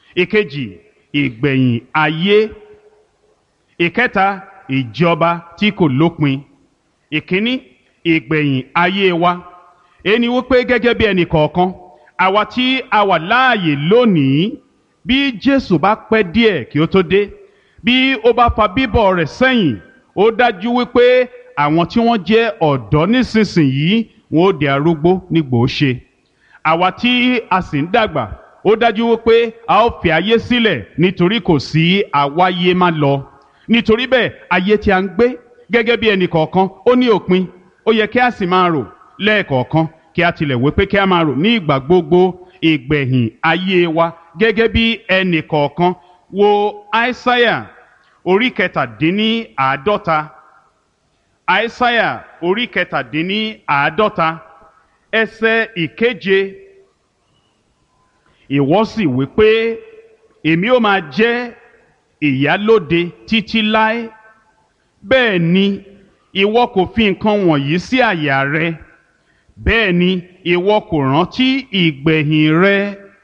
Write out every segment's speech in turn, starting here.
ìkejì ìgbẹ̀yìn ayé ìkẹta ìjọba tí kò lópin ìkíní ìgbẹ̀yìn ayé wa ẹni wípé gẹ́gẹ́ bí ẹnì kọ̀ọ̀kan àwa tí a wà láàyè lónìí bí Jésù bá pẹ́ díẹ̀ kí ó tó dé bí ó bá fa bíbọ̀ rẹ̀ sẹ́yìn ó dájú wípé àwọn tí wọ́n jẹ́ ọ̀dọ́ nísinsìnyí wọn ó di arúgbó nígbò ó ṣe àwa tí a sì ń dàgbà ó dájú wípé a ó fi ayé sílẹ̀ nítorí kò sí àwáyé má lọ nítorí bẹ́ẹ̀ ayé tí a ń gbé gẹ́gẹ́ bí ẹnì kọ̀ọ̀kan ó ní òpin ó yẹ kí a sì máa rò lẹ́ẹ̀kọ̀ọ̀kan kí a tilẹ̀ wí pé kí a máa rò ní ìgbà gbogbo ìgbẹ̀yìn ayé wa gẹ́gẹ́ bí ẹnì kọ̀ọ̀kan wo aísáyà orí kẹtàdínní àádọ́ta aísáyà orí kẹtàdínní àádọ́ta ẹsẹ̀ ìkeje ìwọ sì wí pé èmi ó máa jẹ́ ìyálóde títí láé bẹ́ẹ̀ ni ìwọ kò fi nǹkan wọ̀nyí sí àyà rẹ bẹ́ẹ̀ ni ìwọ kò rántí ìgbẹ̀yìn rẹ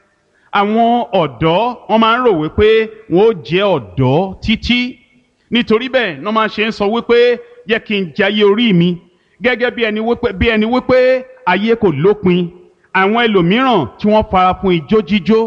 àwọn ọ̀dọ́ wọ́n máa ń rò wípé wọ́n ó jẹ́ ọ̀dọ́ títí nítorí bẹ́ẹ̀ wọ́n máa ṣe ń sọ wípé yẹ kí n jayé orí mi gẹ́gẹ́ bí ẹni wípé bí ẹni wípé ayé kò lópin àwọn ẹlòmíràn tí wọ́n fara fún ijó jíjó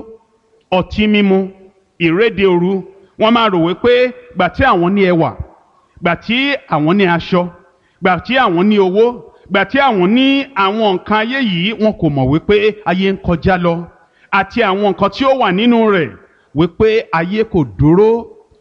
ọtí mímu ìréde òru wọ́n máa rò wípé gbà tí àwọn ní ẹwà gbà tí àwọn ní aṣọ gbà tí àwọn ní owó gbà tí àwọn ní àwọn nǹkan ayé yìí wọn kò mọ̀ wípé ayé ń kọjá lọ àti àwọn nǹkan tí ó wà nínú rẹ̀ wípé ayé kò dúró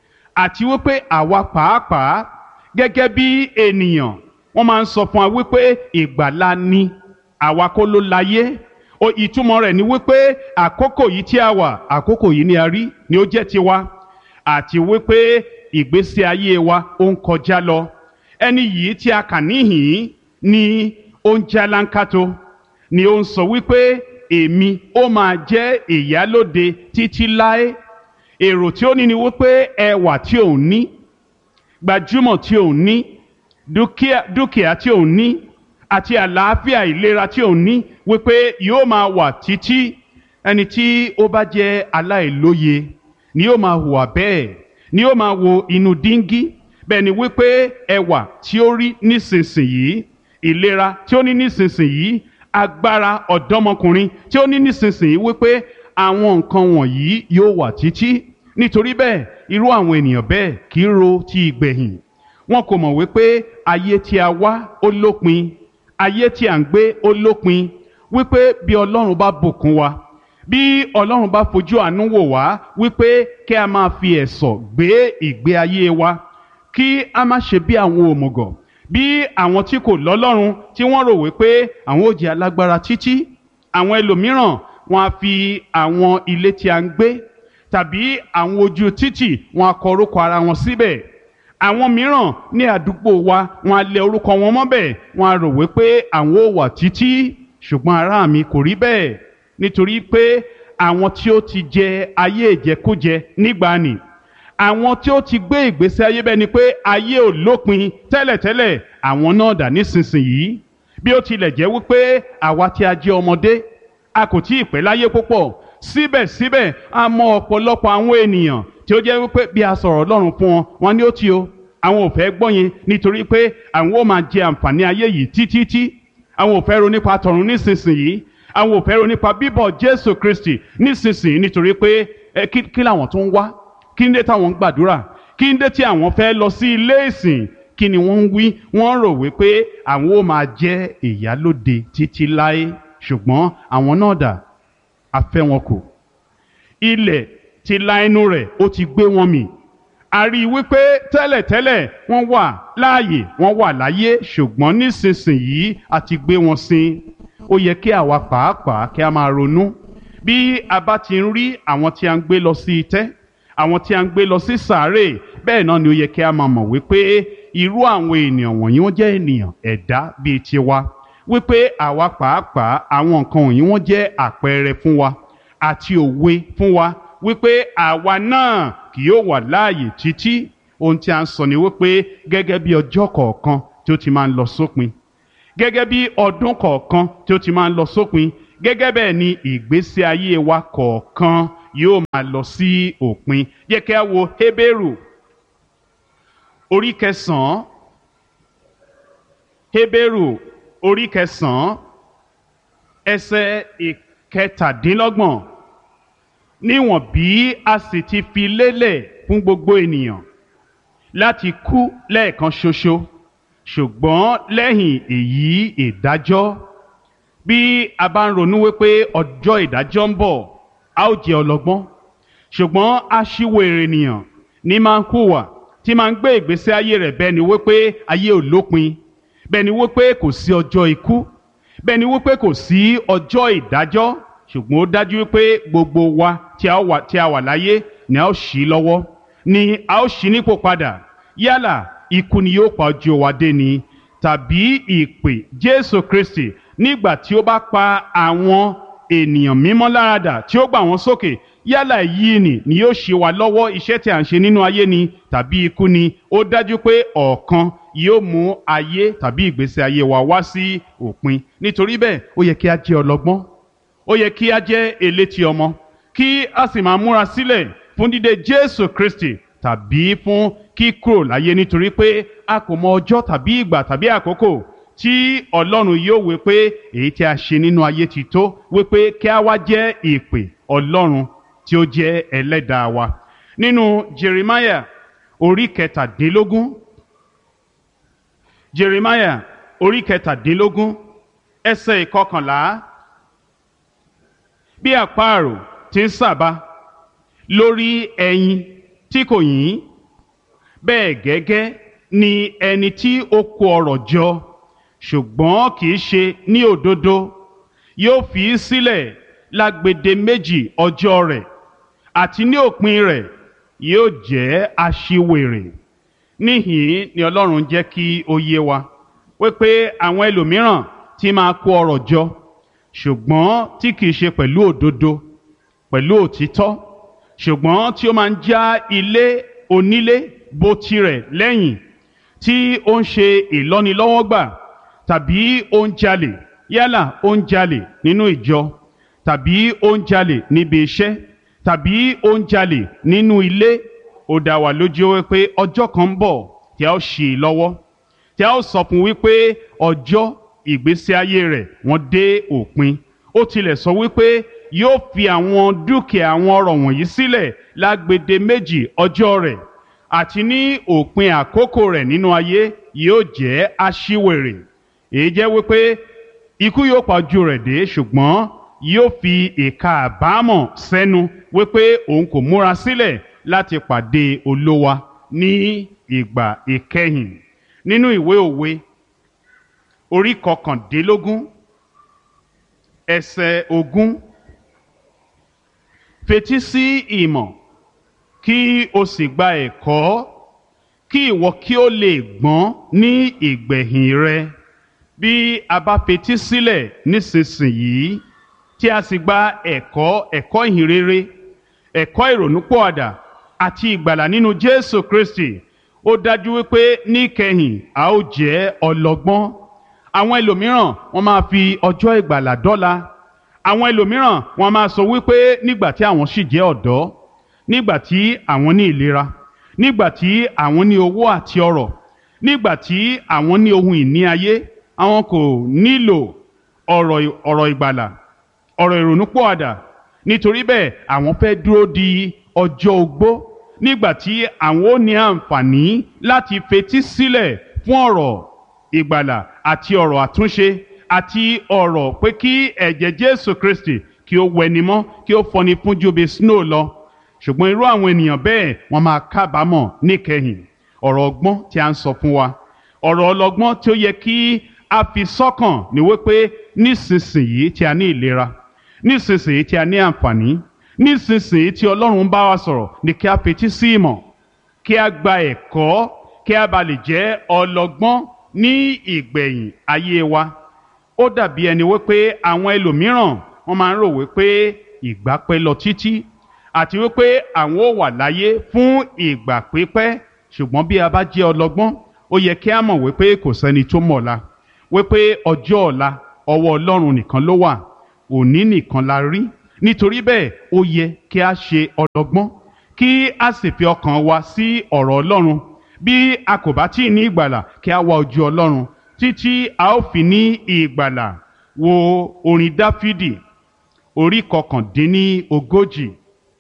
àti wípé àwa pàápàá gẹ́gẹ́ bí ènìyàn wọ́n máa ń sọ fún wa wípé ìgbàlá ni àwa kọ́ ló láyé o ìtumọ̀ rẹ̀ ni wípé àkókò yìí tí a wà àkókò yìí ni a rí ni ó jẹ́ tiwa àti wípé ìgbésí ayé wa ó ń kọjá lọ ẹni yìí tí a kà níhìn ni ó ń jálánkátó ni ó ń sọ wípé èmi ó máa jẹ́ ìyálóde títí láé èrò tí ó ní ni wípé ẹwà tí òun ní gbajúmọ̀ tí òun ní dúkìá dúkìá tí òun ní àti àlàáfíà ìlera tí òun ní wípé yóò máa wà títí ẹni tí ó bá jẹ́ aláìlóye ni yóò máa hùwà bẹ́ẹ̀ ni yóò máa wo inú díngí bẹ́ẹ̀ ni wípé ẹwà tí ó rí nísinsìnyí ìlera tí ó ní nísinsìnyí agbára ọ̀dọ́mọkùnrin tí ó ní nísinsìnyí wípé àwọn nǹkan wọ̀nyí yóò wà títí nítorí bẹ́ẹ̀ irú àwọn ènìyàn bẹ́ẹ̀ kì í ro ti ìgbẹ̀yìn wọn kò mọ̀ wípé ayé tí a wá ó lópin ayé tí à ń gbé ó lópin wípé bí ọlọ́run bá bùkún wa bí ọlọ́run bá fojú àánú wò wá wípé kí a máa fi ẹ̀sọ̀ gbé ìgbé ayé wa kí a má ṣe bí àwọn òmùgọ̀ bí àwọn tí kò lọ́lọ́run tí wọ́n rò wípé àwọn ò jẹ́ alágbára títí àwọn ẹlòmíràn wọn á fi àwọn ilé tí a ń gbé tàbí àwọn ojú títì wọn á kọ orúkọ ara wọn síbẹ̀ àwọn mìíràn ní àdúgbò wa wọn á lẹ orúkọ wọn mọ́bẹ̀ wọn á rò wípé àwọn ò wà títí ṣùgbọ́n ará mi kò rí bẹ́ẹ̀ nítorí pé àwọn tí ó ti jẹ ayé ìjẹkújẹ nígbàanì àwọn tí ó ti gbé ìgbésí ayé bẹ́ẹ̀ ni pé ayé ò lópin tẹ́lẹ̀tẹ́lẹ̀ àwọn náà dà nísinsìnyí bí ó tilẹ̀ jẹ́ wípé àwa tí a jẹ́ ọmọdé a kò tí ì pẹ́ láyé púpọ̀ síbẹ̀síbẹ̀ a mọ ọ̀pọ̀lọpọ̀ àwọn ènìyàn tí ó jẹ́ wípé bí a sọ̀rọ̀ Ọlọ́run fún wọn wọn ni ó ti o àwọn ò fẹ́ gbọ́ yẹn nítorí pé àwọn ó máa jẹ àǹfààní ayé yìí títí àwọn ò fẹ́ ro nípa tọ̀run nísinsìnyí àwọn ò fẹ́ ro nípa bíbọ̀ Jésù Kristi nísinsìnyí nítorí pé ẹ kí kí làwọn tó ń wá kí ń dé táwọn ń gbàdúrà kí ń dé tí àwọn fẹ́ lọ sí ilé ìsìn kí ni wọ́n ń wí wọ́n rò wípé àwọn ó máa jẹ́ ìyálóde títí láé ṣùgbọ́n àwọn náà dà a fẹ́ wọn kù ilẹ̀ ti la ẹnu rẹ̀ ó ti gbé wọn mì a rí i wípé tẹ́lẹ̀tẹ́lẹ̀ wọ́n wà láàyè wọ́n wà láyé ṣùgbọ́n nísinsìnyí a ti gbé wọn sin ó yẹ kí àwa pàápàá kí a máa ronú bí a bá ti ń rí àwọn tí a ń gbé lọ sí itẹ́ àwọn tí a ń gbé lọ sí sàárè bẹ́ẹ̀ náà ni ó yẹ kí a máa mọ̀ wípé irú àwọn ènìyàn wọ̀nyí wọ́n jẹ́ ènìyàn ẹ̀dá bíi tiwa wípé àwa pàápàá àwọn nǹkan wọ̀nyí wọ́n jẹ́ àpẹẹrẹ fún wa àti òwe fún wa wípé àwa náà kì yóò wà láàyè títí ohun tí a ń sọ ni wípé gẹ́gẹ́ bí ọjọ́ kọ̀ọ̀kan tí ó ti máa ń lọ sópin gẹ́gẹ́ bí ọdún kọ̀ọ̀kan tí ó ti máa ń lọ sópin gẹ́gẹ́ bẹ́ẹ̀ ni ìgbésí ayé wa kọ̀ọ̀kan yóò máa lọ sí òpin yẹ kí a wo Hébérù orí kẹsàn-án Hébérù orí kẹsàn-án ẹsẹ̀ ìkẹtàdínlọ́gbọ̀n níwọ̀n bí a sì ti fi lélẹ̀ fún gbogbo ènìyàn láti kú lẹ́ẹ̀kan ṣoṣo ṣùgbọ́n lẹ́yìn èyí ìdájọ́ bí a bá ń ronú wípé ọjọ́ ìdájọ́ ń bọ̀ a ó jẹ́ ọlọ́gbọ́n ṣùgbọ́n aṣíwèrè ènìyàn ní máa ń hùwà tí máa ń gbé ìgbésí ayé rẹ̀ bẹ́ẹ̀ ni wípé ayé ò lópin bẹ́ẹ̀ ni wípé kò sí ọjọ́ ikú bẹ́ẹ̀ ni wípé kò sí ọjọ́ ìdájọ́ ṣùgbọ́n ó dájú wípé gbogbo wa tí a wà tí a wà láyé ni a ó ṣí lọ́wọ́ ni a ó ṣí nípò padà yálà ikú ni yóò pa ojú wa dé ni tàbí ìpè Jésù Kristi nígbà tí ó bá pa àwọn ènìyàn mímọ́ láradà tí ó gbà wọ́n sókè yálà yìí ni ni yóò ṣe wa lọ́wọ́ iṣẹ́ tí a ń ṣe nínú ayé ni tàbí ikú ni ó dájú pé ọ̀kan yóò mú ayé tàbí ìgbésí ayé wa wá sí òpin nítorí bẹ́ẹ̀ ó yẹ kí a jẹ́ ọlọ́gbọ́n ó yẹ kí a jẹ́ elétí ọmọ kí a sì máa múra sílẹ̀ fún dídé Jésù Kristi tàbí fún kíkúrò láyé nítorí pé a kò mọ ọjọ́ tàbí ìgbà tàbí àkókò tí Ọlọ́run yóò wí pé èyí tí a ṣe nínú ayé ti tó wí pé kí a wá jẹ́ ìpè Ọlọ́run tí ó jẹ́ ẹlẹ́dàá wa nínú Jeremiah orí kẹtàdínlógún Jeremiah orí kẹtàdínlógún ẹsẹ̀ ìkọkànlá bí àparò ti ń sàbà lórí ẹyin tí kò yín bẹ́ẹ̀ gẹ́gẹ́ ni ẹni tí ó kó ọrọ̀ jọ ṣùgbọ́n kì í ṣe ní òdodo yóò fi í sílẹ̀ lágbede méjì ọjọ́ rẹ̀ àti ní òpin rẹ̀ yóò jẹ́ aṣiwèrè níhìn ni Ọlọ́run jẹ́ kí ó yé wa wípé àwọn ẹlòmíràn tí máa kó ọrọ̀ jọ ṣùgbọ́n tí kìí ṣe pẹ̀lú òdodo pẹ̀lú òtítọ́ ṣùgbọ́n tí ó máa ń já ilé onílé bó tirẹ̀ lẹ́yìn tí ó ń ṣe ìlọ́nilọ́wọ́gbà tàbí ó ń jalè yálà ó ń jalè nínú ìjọ tàbí ó ń jalè níbi iṣẹ́ tàbí ó ń jalè nínú ilé ó dá wa lójú wípé ọjọ́ kan ń bọ̀ tí a ó ṣì í lọ́wọ́ tí a ó sọ fún wípé ọjọ́ ìgbésí ayé rẹ̀ wọ́n dé òpin ó tilẹ̀ sọ wípé yóò fi àwọn dúkìá àwọn ọrọ̀ wọ̀nyí sílẹ̀ lágbede méjì ọjọ́ rẹ̀ àti ní òpin àkókò rẹ̀ nínú ayé yóò jẹ́ aṣíwèrè èyí jẹ́ wípé ikú yóò pa ojú rẹ̀ dé ṣùgbọ́n yóò fi ìka àbámọ̀ sẹ́nu wípé òun kò múra sílẹ̀ láti pàdé olówa ní ìgbà ìkẹyìn nínú ìwé òwe orí kọkàndínlógún ẹsẹ̀ ogún fetí sí ìmọ̀ kí o sì gba ẹ̀kọ́ kí ìwọ kí o lè gbọ́n ní ìgbẹ̀yìn rẹ bí a bá fetí sílẹ̀ nísinsìnyí tí a sì gba ẹ̀kọ́ ẹ̀kọ́ ìhìnrere ẹ̀kọ́ ìrònúpọ̀àdà àti ìgbàlà nínú Jésù Kristi ó dájú wípé níkẹyìn a ó jẹ́ ọlọ́gbọ́n àwọn ẹlòmíràn wọ́n máa fi ọjọ́ ìgbàlà dọ́là àwọn ẹlòmíràn wọ́n máa sọ wípé nígbà tí àwọn sì jẹ́ ọ̀dọ́ nígbà tí àwọn ní ìlera nígbà tí àwọn ní owó àti ọrọ̀ nígbà tí àwọn ní ohun ìní ayé àwọn kò nílò ọ̀rọ̀ ọ̀rọ̀ ìgbàlà ọ̀rọ̀ ìrònúpọ̀àdà nítorí bẹ́ẹ̀ àwọn fẹ́ dúró di ọjọ́ ogbó nígbà tí àwọn ó ní àǹfààní láti fetí sílẹ̀ fún ọ̀rọ̀ ìgbàlà àti ọ̀rọ̀ àtúnṣe àti ọ̀rọ̀ pé kí ẹ̀jẹ̀ Jésù Kristi kí ó wẹni mọ́ kí ó fọni fún ju bí snow lọ ṣùgbọ́n irú àwọn ènìyàn bẹ́ẹ̀ wọ́n máa kábàámọ̀ níkẹyìn ọ̀rọ̀ ọgbọ́n tí a ń sọ fún wa ọ̀rọ̀ ọlọ́gbọ́n tí ó yẹ kí a fi sọ́kàn ní wípé nísinsìnyí tí a ní ìlera nísinsìnyí tí a ní àǹfààní nísinsìnyí tí Ọlọ́run bá wa sọ̀rọ̀ ni kí a fetí sí ìmọ̀ kí a gba ẹ̀kọ́ kí a bá lè jẹ́ ọlọ́gbọ́n ní ìgbẹ̀yìn ayé wa ó dàbí ẹni wípé àwọn ẹlòmíràn wọ́n máa ń rò wípé ìgbà pẹ́ lọ títí àti wípé àwọn ò wà láyé fún ìgbà pípẹ́ ṣùgbọ́n bí a bá jẹ́ ọlọ́gbọ́n ó yẹ kí a mọ̀ wípé kò sẹ́ni tó mọ̀ ọ̀la wípé ọjọ́ ọ̀la ọwọ́ Ọlọ́run nìkan ló wà òní nìkan la rí nítorí bẹ́ẹ̀ ó yẹ kí a ṣe ọlọ́gbọ́n kí a sì fi ọkàn wa sí ọ̀rọ̀ Ọlọ́run bí a kò bá tí ì ní ìgbàlà kí a wá ojú Ọlọ́run títí a ó fi ní ìgbàlà wo orin Dáfídì orí kọkàndínní ogójì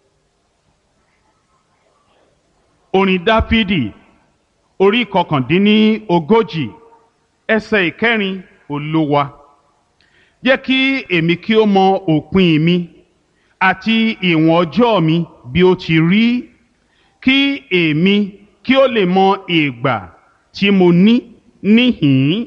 orin Dáfídì orí kọkàndínní ogójì ẹsẹ̀ ìkẹrin Olúwa jẹ́ kí èmi kí ó mọ òpin mi àti ìwọ̀n ọjọ́ mi bí ó ti rí kí èmi kí ó lè mọ ìgbà tí mo ní níhìn-ín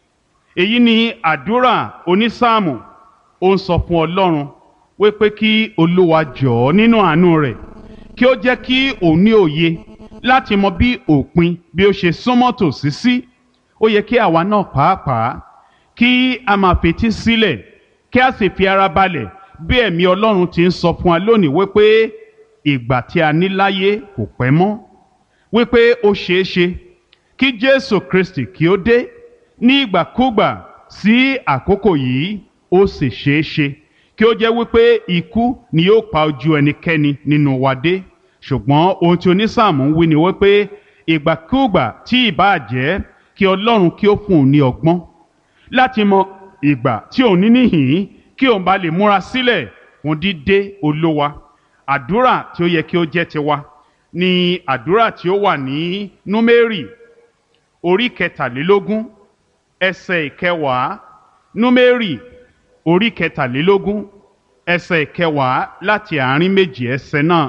èyí ni àdúrà onísáàmù ó ń sọ fún Ọlọ́run wípé kí Olúwa jọ̀ọ́ nínú àánú rẹ̀ kí ó jẹ́ kí òun ní òye láti mọ bí òpin bí ó ṣe súnmọ́ tòsí sí ó yẹ kí àwa náà pàápàá kí a máa fetí sílẹ̀ kí a sì fi ara balẹ̀ bí ẹ̀mí Ọlọ́run ti ń sọ fún wa lónìí wípé ìgbà tí a ní láyé kò pẹ́ mọ́ wípé ó ṣeé ṣe kí Jésù Kristi kí ó dé ní ìgbàkúgbà sí àkókò yìí ó sì ṣeé ṣe kí ó jẹ́ wípé ikú ni yóò pa ojú ẹnikẹ́ni nínú wa dé ṣùgbọ́n ohun tí onísáàmù ń wí ni wípé ìgbàkúgbà tí ìbáà jẹ́ kí Ọlọ́run kí ó fún òun ní ọgbọ́n láti mọ ìgbà tí òun ní níhìn kí òun bá lè múra sílẹ̀ fún dídé olówa àdúrà tí ó yẹ kí ó jẹ́ tiwa ni àdúrà tí ó wà ní númérì orí kẹtàlélógún ẹsẹ̀ ìkẹwàá númérì orí kẹtàlélógún ẹsẹ̀ ìkẹwàá láti àárín méjì ẹsẹ̀ náà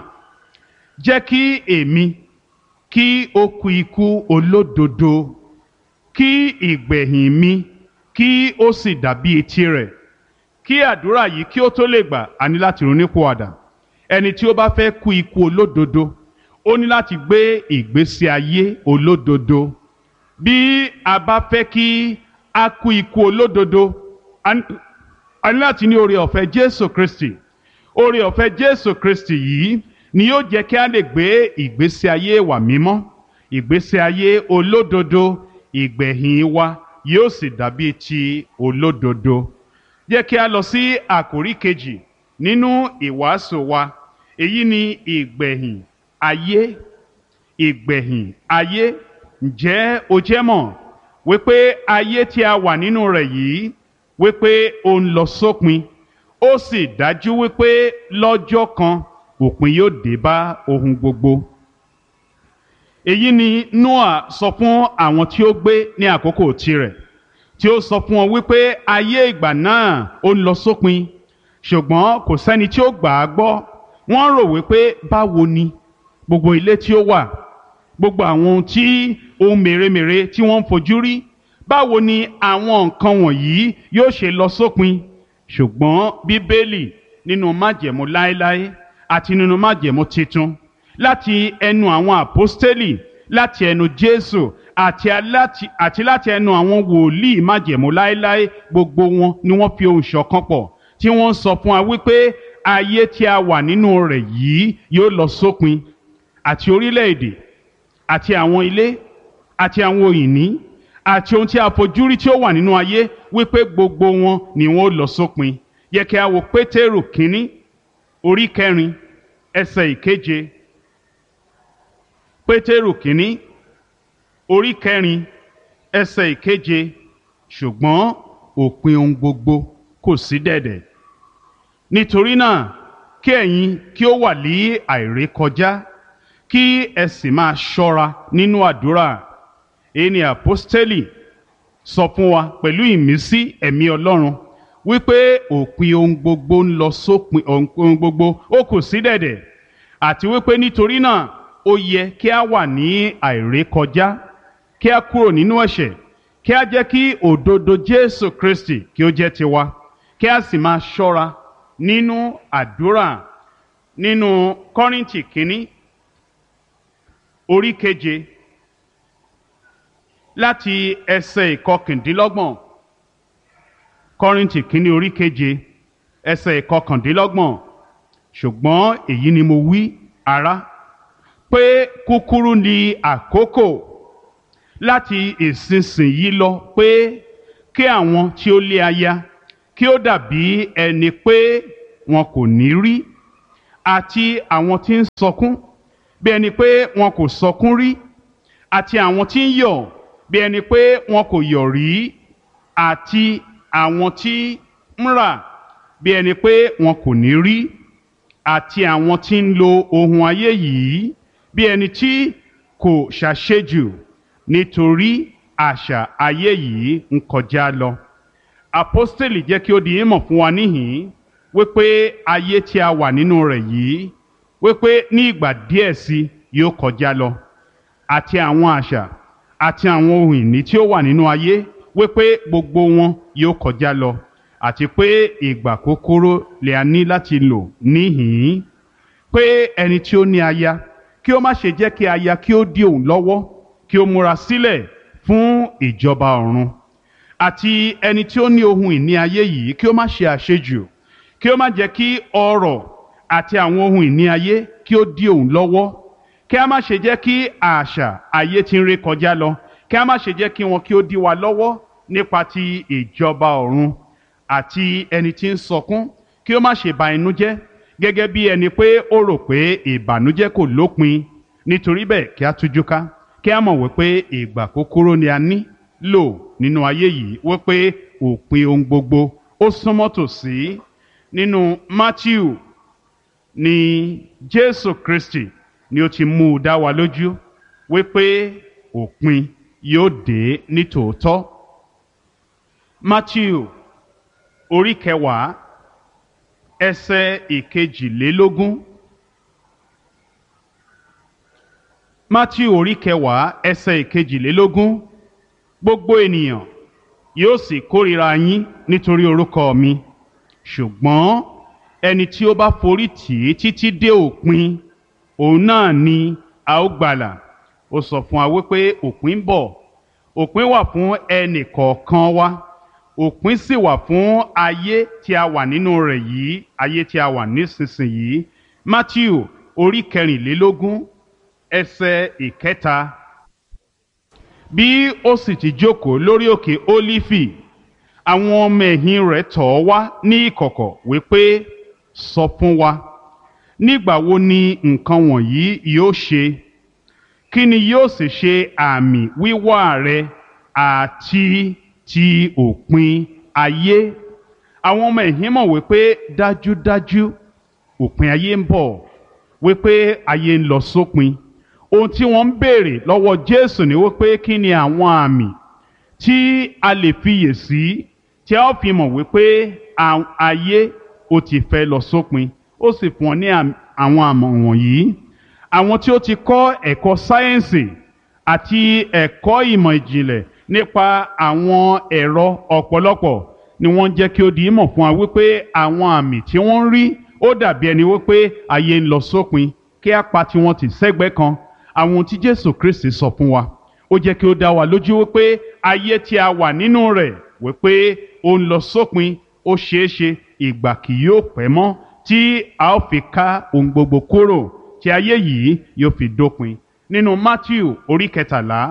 jẹ́ kí èmi kí ó kú ikú olódodo kí ìgbẹ̀yìn mi kí ó sì dàbí etí rẹ̀ kí àdúrà yìí kí ó tó lè gbà á ní láti ronúpìwàdà ẹni tí ó bá fẹ́ kú ikú olódodo ó ní láti gbé ìgbésí ayé olódodo bí a bá fẹ́ kí a kú ikú olódodo a ní láti ní oore ọ̀fẹ́ Jésù Kristi oore ọ̀fẹ́ Jésù Kristi yìí ni yóò jẹ́ kí a lè gbé ìgbésí ayé wa mímọ́ ìgbésí ayé olódodo ìgbẹ̀yìn wa yóò sì dàbí ti olódodo jẹ́ kí a lọ sí àkórí kejì nínú ìwàásù wa èyí ni ìgbẹ̀yìn ayé ìgbẹ̀yìn ayé ǹjẹ́ o jẹ́ mọ̀ wípé ayé tí a wà nínú rẹ̀ yìí wípé ó ń lọ sópin ó sì dájú wípé lọ́jọ́ kan òpin yóò dé bá ohun gbogbo. èyí ni Noah sọ fún àwọn tí ó gbé ní àkókò tirẹ̀ tí ó sọ fún wọn wípé ayé ìgbà náà ó ń lọ sópin ṣùgbọ́n kò sẹ́ni tí ó gbà á gbọ́ wọ́n rò wípé báwo ni gbogbo ilé tí ó wà gbogbo àwọn ohun tí ohun mèremère tí wọ́n ń fojú rí báwo ni àwọn nǹkan wọ̀nyí yóò ṣe lọ sópin ṣùgbọ́n bíbélì nínú májẹ̀mú láéláé àti nínú májẹ̀mú titun láti ẹnu àwọn àpọ́stélì láti ẹnu jésù àti aláti àti láti ẹnu àwọn wòlíì májẹ̀mú láéláé gbogbo wọn ni wọ́n fi ohùn ṣọ̀kan pọ̀ tí wọ́n sọ fún wa wípé ayé tí a wà nínú rẹ̀ yìí yóò lọ sópin àti orílẹ̀-èdè àti àwọn ilé àti àwọn òyìnbí àti ohun tí a fojú rí tí ó wà nínú ayé wípé gbogbo wọn ni wọn ó lọ sópin yẹ kí a wo pétérù kínní orí kẹrin ẹsẹ̀ ìkeje pétérù kínní orí kẹrin ẹsẹ̀ ìkeje ṣùgbọ́n òpin ohun gbogbo kò sí dẹ̀dẹ̀ nítorí náà kí ẹ̀yin kí ó wà ní àìrékọjá kí ẹ sì máa ṣọ́ra nínú àdúrà èyí ni àpọ́stélì sọ fún wa pẹ̀lú ìmísí ẹ̀mí ọlọ́run wípé òpin ohun gbogbo ń lọ sópin ohun gbogbo ó kù sí dẹ̀dẹ̀ àti wípé nítorí náà ó yẹ kí a wà ní àìrékọjá kí a kúrò nínú ẹ̀ṣẹ̀ kí a jẹ́ kí òdodo Jésù Kristi kí ó jẹ́ tiwa kí a sì máa ṣọ́ra nínú àdúrà nínú Kọ́ríńtì kínní orí keje láti ẹsẹ̀ ìkọkàndínlọ́gbọ̀n kọ́rìntì kínní orí keje ẹsẹ̀ ìkọkàndínlọ́gbọ̀n ṣùgbọ́n èyí ni mo wí ará pé kúkúrú ni àkókò láti ìsinsìnyí lọ pé kí àwọn tí ó lé aya kí ó dàbí ẹni pé wọn kò ní rí àti àwọn tí ń sọkún bí ẹni pé wọn kò sọkún rí àti àwọn tí ń yọ̀ bí ẹni pé wọn kò yọ̀ rí àti àwọn tí ń rà bí ẹni pé wọn kò ní rí àti àwọn tí ń lo ohun ayé yìí bí ẹni tí kò ṣàṣejù nítorí àṣà ayé yìí ń kọjá lọ. Àpọ́stélì jẹ́ kí ó di ìmọ̀ fún wa níhìn-ín wípé ayé tí a wà nínú rẹ̀ yìí wípé ní ìgbà díẹ̀ sí yóò kọjá lọ àti àwọn àṣà àti àwọn ohun ìní tí ó wà nínú ayé wípé gbogbo wọn yóò kọjá lọ àti pé ìgbà kúkúrú lè a ní láti lò níhìn-ín pé ẹni tí ó ní aya kí ó má ṣe jẹ́ kí aya kí ó dí òun lọ́wọ́ kí ó múra sílẹ̀ fún ìjọba ọ̀run àti ẹni tí ó ní ohun ìní ayé yìí kí ó má ṣe àṣejù kí ó má jẹ́ kí ọrọ̀ àti àwọn ohun ìní ayé kí ó dí òun lọ́wọ́ kí a má ṣe jẹ́ kí àṣà ayé tí ń ré kọjá lọ kí a má ṣe jẹ́ kí wọn kí ó dí wa lọ́wọ́ nípa ti ìjọba ọ̀run àti ẹni tí ń sọkún kí ó má ṣe ba inú jẹ́ gẹ́gẹ́ bí ẹni pé ó rò pé ìbànújẹ́ kò lópin nítorí bẹ́ẹ̀ kí a tújú ká kí a mọ̀ wípé ìgbà kúkúrú ni a ní lò nínú ayé yìí wípé òpin ohun gbogbo ó súnmọ́ tòsí nínú Matthew ni Jésù Kristi ni ó ti mú un dá wa lójú wípé òpin yóò dé ní tòótọ́ Matthew orí kẹwàá ẹsẹ̀ ìkejìlélógún Matthew orí kẹwàá ẹsẹ̀ ìkejìlélógún gbogbo ènìyàn yóò sì kórìíra yín nítorí orúkọ mi ṣùgbọ́n ẹni tí ó bá forí tì í títí dé òpin òun náà ni a ó gbàlà ó sọ fún wa wípé òpin ń bọ̀ òpin wà fún ẹnì kọ̀ọ̀kan wa òpin sì wà fún ayé tí a wà nínú rẹ̀ yìí ayé tí a wà nísinsìnyí Matthew orí kẹrìnlélógún ẹsẹ̀ ìkẹta bí ó sì ti jókòó lórí òkè Ólífì àwọn ọmọ ẹ̀yìn rẹ̀ tọ̀ ọ́ wá ní ìkọ̀kọ̀ wípé sọ fún wa nígbà wo ni nǹkan wọ̀nyí yóò ṣe kí ni yóò sì ṣe àmì wíwá rẹ àti ti òpin ayé àwọn ọmọ ẹ̀yìn mọ̀ wípé dájúdájú òpin ayé ń bọ̀ wípé ayé ń lọ sópin ohun tí wọ́n ń béèrè lọ́wọ́ Jésù ni wípé kí ni àwọn àmì tí a lè fiyè sí tí a ó fi mọ̀ wípé ayé ó ti fẹ́ lọ sópin ó sì fún ọ ní àwọn àmọ̀ wọ̀nyí àwọn tí ó ti kọ́ ẹ̀kọ́ sáyẹ́ǹsì àti ẹ̀kọ́ ìmọ̀ ìjìnlẹ̀ nípa àwọn ẹ̀rọ ọ̀pọ̀lọpọ̀ ni wọ́n ń jẹ́ kí ó di ìmọ̀ fún wa wípé àwọn àmì tí wọ́n ń rí ó dàbí ẹni wípé ayé ń lọ sópin kí á pa tiwọn tì sẹ́gbẹ́ kan àwọn tí Jésù Kristi sọ fún wa ó jẹ́ kí ó dá wa lójú wípé ayé tí a wà nínú rẹ̀ wípé ó ń lọ sópin ó ṣeé ṣe ìgbà kì yóò pẹ́ mọ́ tí a ó fi ká ohun gbogbo kúrò tí ayé yìí yóò fi dópin nínú Matthew orí kẹtàlá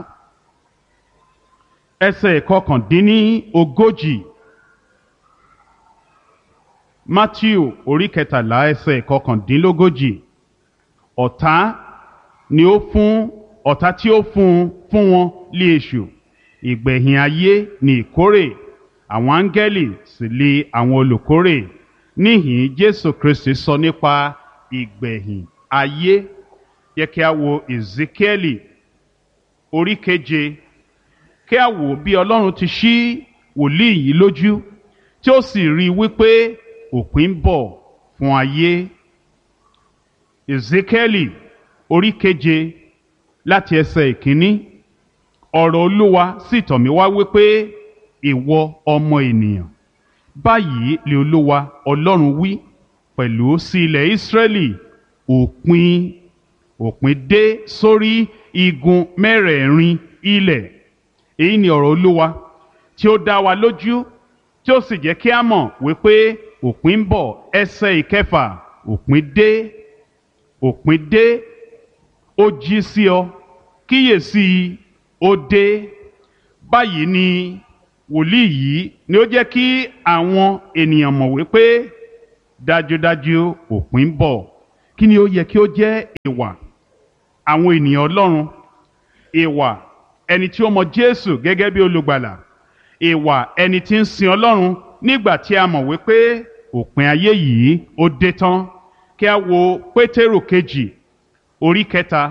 ẹsẹ̀ kọkàndínní ogójì Matthew orí kẹtàlá ẹsẹ̀ kọkàndínlógójì ọ̀tá ni ó fún ọ̀tá tí ó fún fún wọn lé èṣù ìgbẹ̀yìn ayé ni ìkórè àwọn áńgẹ́lì sì lé àwọn olùkórè níhìn Jésù Kristi sọ nípa ìgbẹ̀yìn ayé yẹ kí a wo Ezekieli orí keje kí a wò bí Ọlọ́run ti ṣí wòlíì yìí lójú tí ó sì rí i wípé òpin ń bọ̀ fún ayé Ezekieli orí keje láti ẹsẹ̀ ìkíní ọ̀rọ̀ Olúwa sì tọ̀ mí wá wípé ìwọ ọmọ ènìyàn báyìí lè Olúwa Ọlọ́run wí pẹ̀lú sí ilẹ̀ Ísírẹ́lì òpin òpin dé sórí igun mẹ́rẹ̀ẹ̀rin ilẹ̀ èyí ni ọ̀rọ̀ Olúwa tí ó dá wa lójú tí ó sì jẹ́ kí a mọ̀ wípé òpin ń bọ̀ ẹsẹ̀ ìkẹfà òpin dé òpin dé ó jí sí ọ kíyèsí ó dé báyìí ni wòlíì yìí ni ó jẹ́ kí àwọn ènìyàn mọ̀ wípé dájúdájú òpin ń bọ̀ kí ni ó yẹ kí ó jẹ́ ìwà àwọn ènìyàn ọlọ́run ìwà ẹni tí ó mọ jésù gẹ́gẹ́ bí olùgbàlà ìwà ẹni tí ń sin ọlọ́run nígbà tí a mọ̀ wípé òpin ayé yìí ó dé tán kí a wo pétérù kejì orí kẹta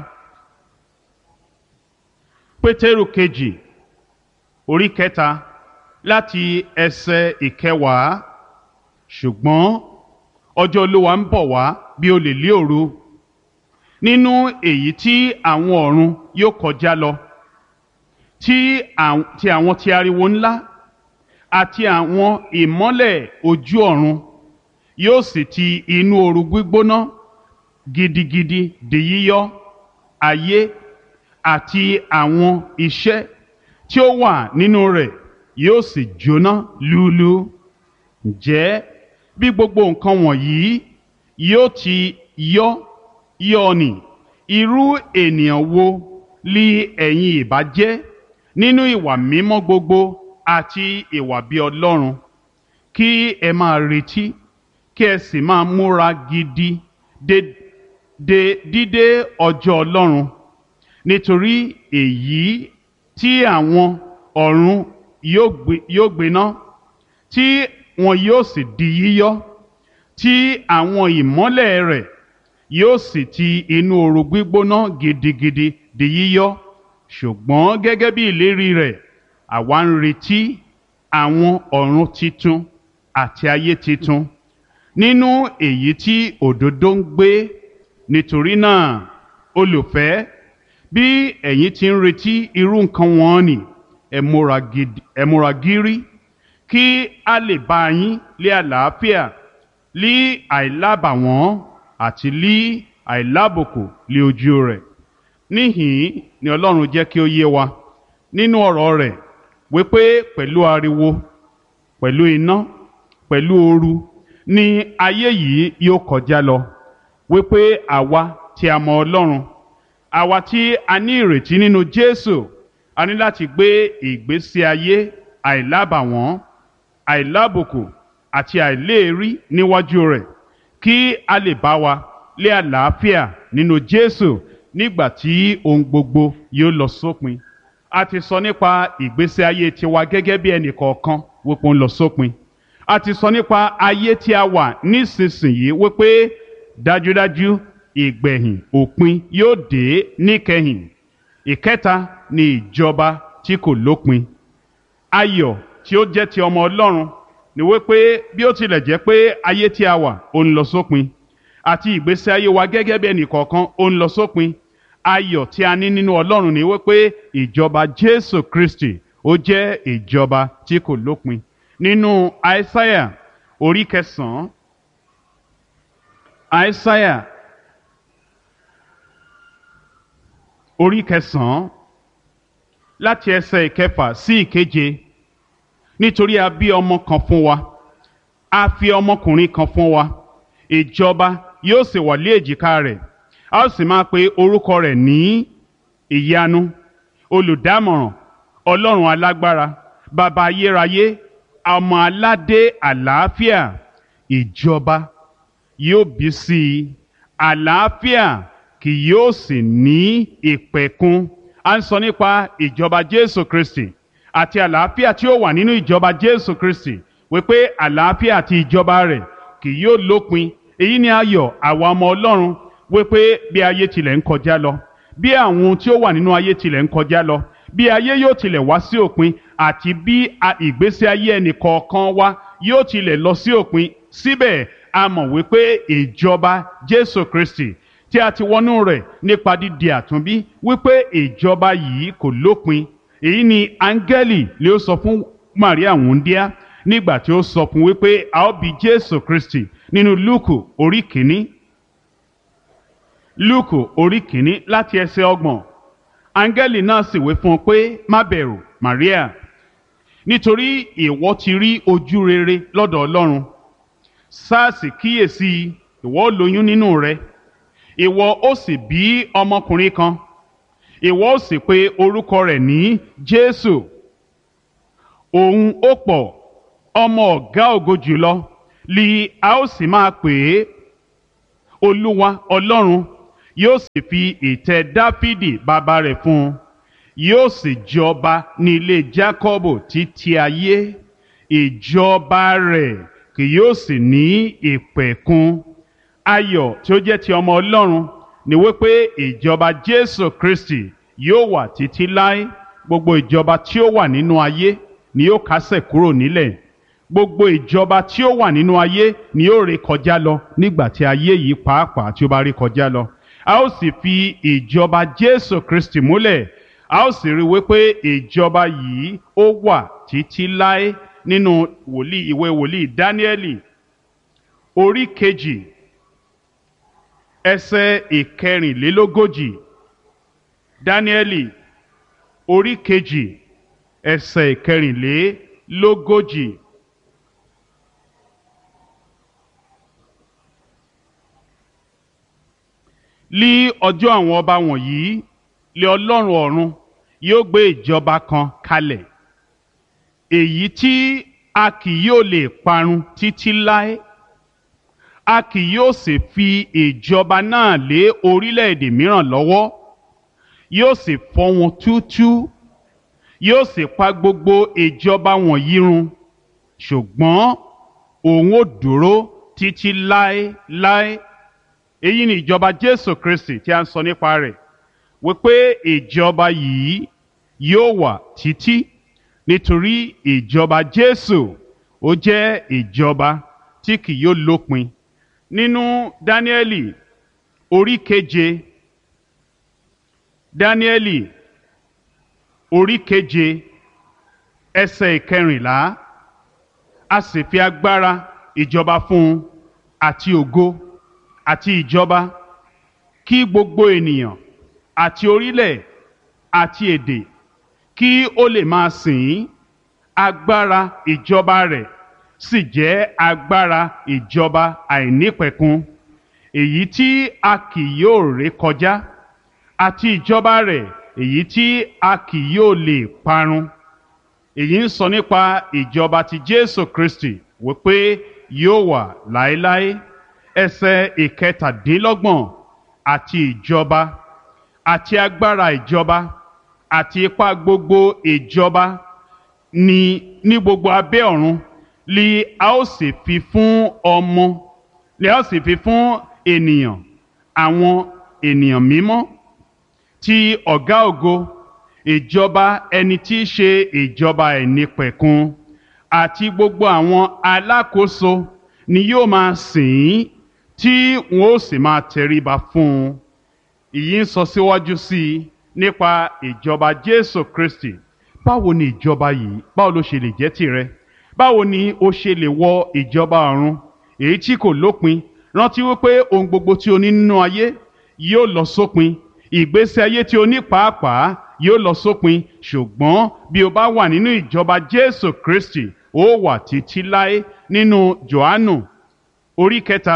pétérù kejì orí kẹta láti ẹsẹ̀ ìkẹwàá ṣùgbọ́n ọjọ́ olúwa ń bọ̀ wá bí olè lé òru nínú èyí tí àwọn ọ̀run yóò kọjá lọ tí àwọn ti ariwo ńlá àti àwọn ìmọ́lẹ̀ ojú ọ̀run yóò sì ti inú ooru gbígbóná gidigidi di yíyọ ayé àti àwọn iṣẹ́ tí ó wà nínú rẹ̀ yóò sì jóná lúlú ǹjẹ́ bí gbogbo nǹkan wọ̀nyí yóò ti yọ yọ ni irú ènìyàn wo li ẹ̀yin ìbá jẹ́ nínú ìwà mímọ́ gbogbo àti ìwà bí ọlọ́run kí ẹ máa retí kí ẹ sì máa múra gidi de de dídé ọjọ́ ọlọ́run nítorí èyí tí àwọn ọ̀run yóò gbiná tí wọn yóò sì di yíyọ tí àwọn ìmọ́lẹ̀ rẹ̀ yóò sì ti inú ooru gbígbóná gidigidi di yíyọ ṣùgbọ́n gẹ́gẹ́ bí ìlérí rẹ̀ àwa ń retí àwọn ọ̀run titun àti ayé titun nínú èyí tí òdodo ń gbé nítorí náà olùfẹ́ bí ẹ̀yin ti ń retí irú nǹkan wọn ni ẹ múra gírí kí a lè bá yín lé àlàáfíà lí àìlábàwọ́n àti lí àìlábòkù lé ojú rẹ̀ níhìn ni ọlọ́run jẹ́ kí ó yé wa nínú ọ̀rọ̀ rẹ̀ wípé pẹ̀lú ariwo pẹ̀lú iná pẹ̀lú ooru ni ayé yìí yóò kọjá lọ wípé àwa tí a mọ ọlọ́run àwa tí a ní ìrètí nínú jésù a ní láti gbé ìgbésí ayé àìlábàwọ́n àìlábùkù àti àìléèrí níwájú rẹ̀ kí a lè bá wa lé àlàáfíà nínú jésù nígbà tí ohun gbogbo yóò lọ sópin a ti sọ nípa ìgbésí ayé tiwa gẹ́gẹ́ bí ẹnì kọ̀ọ̀kan wípé ó ń lọ sópin a ti sọ nípa ayé tí a wà nísinsìnyí wípé dájúdájú ìgbẹ̀yìn òpin yóò dé níkẹyìn ìkẹta ni ìjọba tí kò lópin ayọ̀ tí ó jẹ́ ti ọmọ ọlọ́run ni wípé bí ó tilẹ̀ jẹ́ pé ayé tí a wà ó ń lọ sópin àti ìgbésí ayé wa gẹ́gẹ́ bí ẹnì kọ̀ọ̀kan ó ń lọ sópin ayọ̀ tí a ní nínú ọlọ́run ni wípé ìjọba jésù kristi ó jẹ́ ìjọba tí kò lópin nínú àìsáyà orí kẹsàn-án àìsáyà orí kẹsàn-án láti ẹsẹ̀ ìkẹfà sí ìkeje nítorí a bí ọmọ kan fún wa a fi ọmọkùnrin kan fún wa ìjọba yóò sì wà lé èjìká rẹ̀ a ó sì máa pe orúkọ rẹ̀ ní ìyanu olùdámọ̀ràn ọlọ́run alágbára bàbá ayérayé ọmọ aládé àlàáfíà ìjọba yóò bí sí i àlàáfíà kì yóò sì ní ìpẹ̀kun a ń sọ nípa ìjọba jésù kristi àti àlàáfíà tí ó wà nínú ìjọba jésù kristi wípé àlàáfíà àti ìjọba rẹ̀ kì yóò lópin èyí ni ayọ̀ àwa ọmọ ọlọ́run wípé bí ayé tilẹ̀ ń kọjá lọ bí àwọn ohun tí ó wà nínú ayé tilẹ̀ ń kọjá lọ bí ayé yóò tilẹ̀ wá sí òpin àti bí ìgbésí ayé ẹnì kọ̀ọ̀kan wa yóò tilẹ̀ lọ sí òpin síbẹ̀ a mọ̀ wípé ìjọba jésù kristi tí a ti wọnú rẹ̀ nípa dídi àtúnbí wípé ìjọba yìí kò lópin èyí ni áńgẹ́lì lè sọ fún maria wúndíá nígbà tí ó sọ fún wípé a ó bí jésù kristi nínú lúùkù orí kìíní lúùkù orí kìíní láti ẹsẹ̀ ọgbọ̀n áńgẹ́lì náà sì wí fún un pé má bẹ̀rù maria nítorí ìwọ ti rí ojú rere lọ́dọ̀ ọlọ́run sars kíyèsí ìwọ ó lóyún nínú rẹ ìwọ ó sì bí ọmọkùnrin kan ìwọ ó sì pe orúkọ rẹ̀ ní jésù òun ó pọ̀ ọmọ ọ̀gá ògo jùlọ li a ó sì máa pè é olúwa ọlọ́run yóò sì fi ìtẹ́ dáfídì bàbá rẹ̀ fún un yóò sì jọba ní ilé jákọ́bù títí ayé ìjọba rẹ̀ kì yóò sì ní ìpẹ̀kun ayọ̀ tí ó jẹ́ ti ọmọ ọlọ́run ni wípé ìjọba jésù kristi yóò wà títí láé gbogbo ìjọba tí ó wà nínú ayé ni yóò kásẹ̀ kúrò nílẹ̀ gbogbo ìjọba tí ó wà nínú ayé ni yóò ré kọjá lọ nígbà tí ayé yìí pàápàá tí ó bá ré kọjá lọ a ó sì fi ìjọba jésù kristi múlẹ̀ a ó sì rí wípé ìjọba yìí ó wà títí láé nínú wòlíì ìwé wòlíì dáníẹ́lì orí kejì ẹsẹ̀ ìkẹrìnlélógójì dáníẹ́lì orí kejì ẹsẹ̀ ìkẹrìnlélógójì. lí ọjọ́ àwọn ọba wọ̀nyí lé ọlọ́run ọ̀run yóò gbé ìjọba kan kalẹ̀ èyí tí a kì yóò lè parun títí láé a kì yóò sì fi ìjọba náà lé orílẹ̀-èdè mìíràn lọ́wọ́ yóò sì fọ́ wọn túútúú yóò sì pa gbogbo ìjọba wọ̀nyí run ṣùgbọ́n òun ò dúró títí láéláé èyí ni ìjọba jésù kristi tí a ń sọ nípa rẹ̀ wípé ìjọba yìí yóò wà títí nítorí ìjọba jésù ó jẹ́ ìjọba tí kì yóò lópin nínú dáníẹ́lì orí keje dáníẹ́lì orí keje ẹsẹ̀ ìkẹrìnlá a sì fi agbára ìjọba fún un àti ògo àti ìjọba kí gbogbo ènìyàn àti orílẹ̀ àti èdè kí ó lè máa sìn ín agbára ìjọba rẹ̀ sì jẹ́ agbára ìjọba àìnípẹ̀kun èyí tí a kì yóò ré kọjá àti ìjọba rẹ̀ èyí tí a kì yóò lè parun èyí ń sọ nípa ìjọba ti Jésù Kristi wípé yóò wà láéláé ẹsẹ̀ ìkẹtàdínlọ́gbọ̀n àti ìjọba àti agbára ìjọba àti ipá gbogbo ìjọba ní ní gbogbo abẹ́ ọ̀run li a ó sì fi fún ọmọ li a ó sì fi fún ènìyàn àwọn ènìyàn mímọ́ ti ọ̀gá ògo ìjọba ẹni tí í ṣe ìjọba ẹ̀nípẹ̀kun àti gbogbo àwọn alákòóso ni yóò máa sìn ín tí wọn ó sì máa tẹríba fún un ìyí ń sọ síwájú sí i nípa ìjọba Jésù Kristi báwo ni ìjọba yìí báwo ló ṣe lè jẹ́ tìrẹ báwo ni o ṣe lè wọ ìjọba ọ̀run èyí tí kò lópin rántí wípé ohun gbogbo tí o ní nínú ayé yóò lọ sópin ìgbésí ayé tí o ní pàápàá yóò lọ sópin ṣùgbọ́n bí o bá wà nínú ìjọba Jésù Kristi ó wà títí láé nínú Jòhánù orí kẹta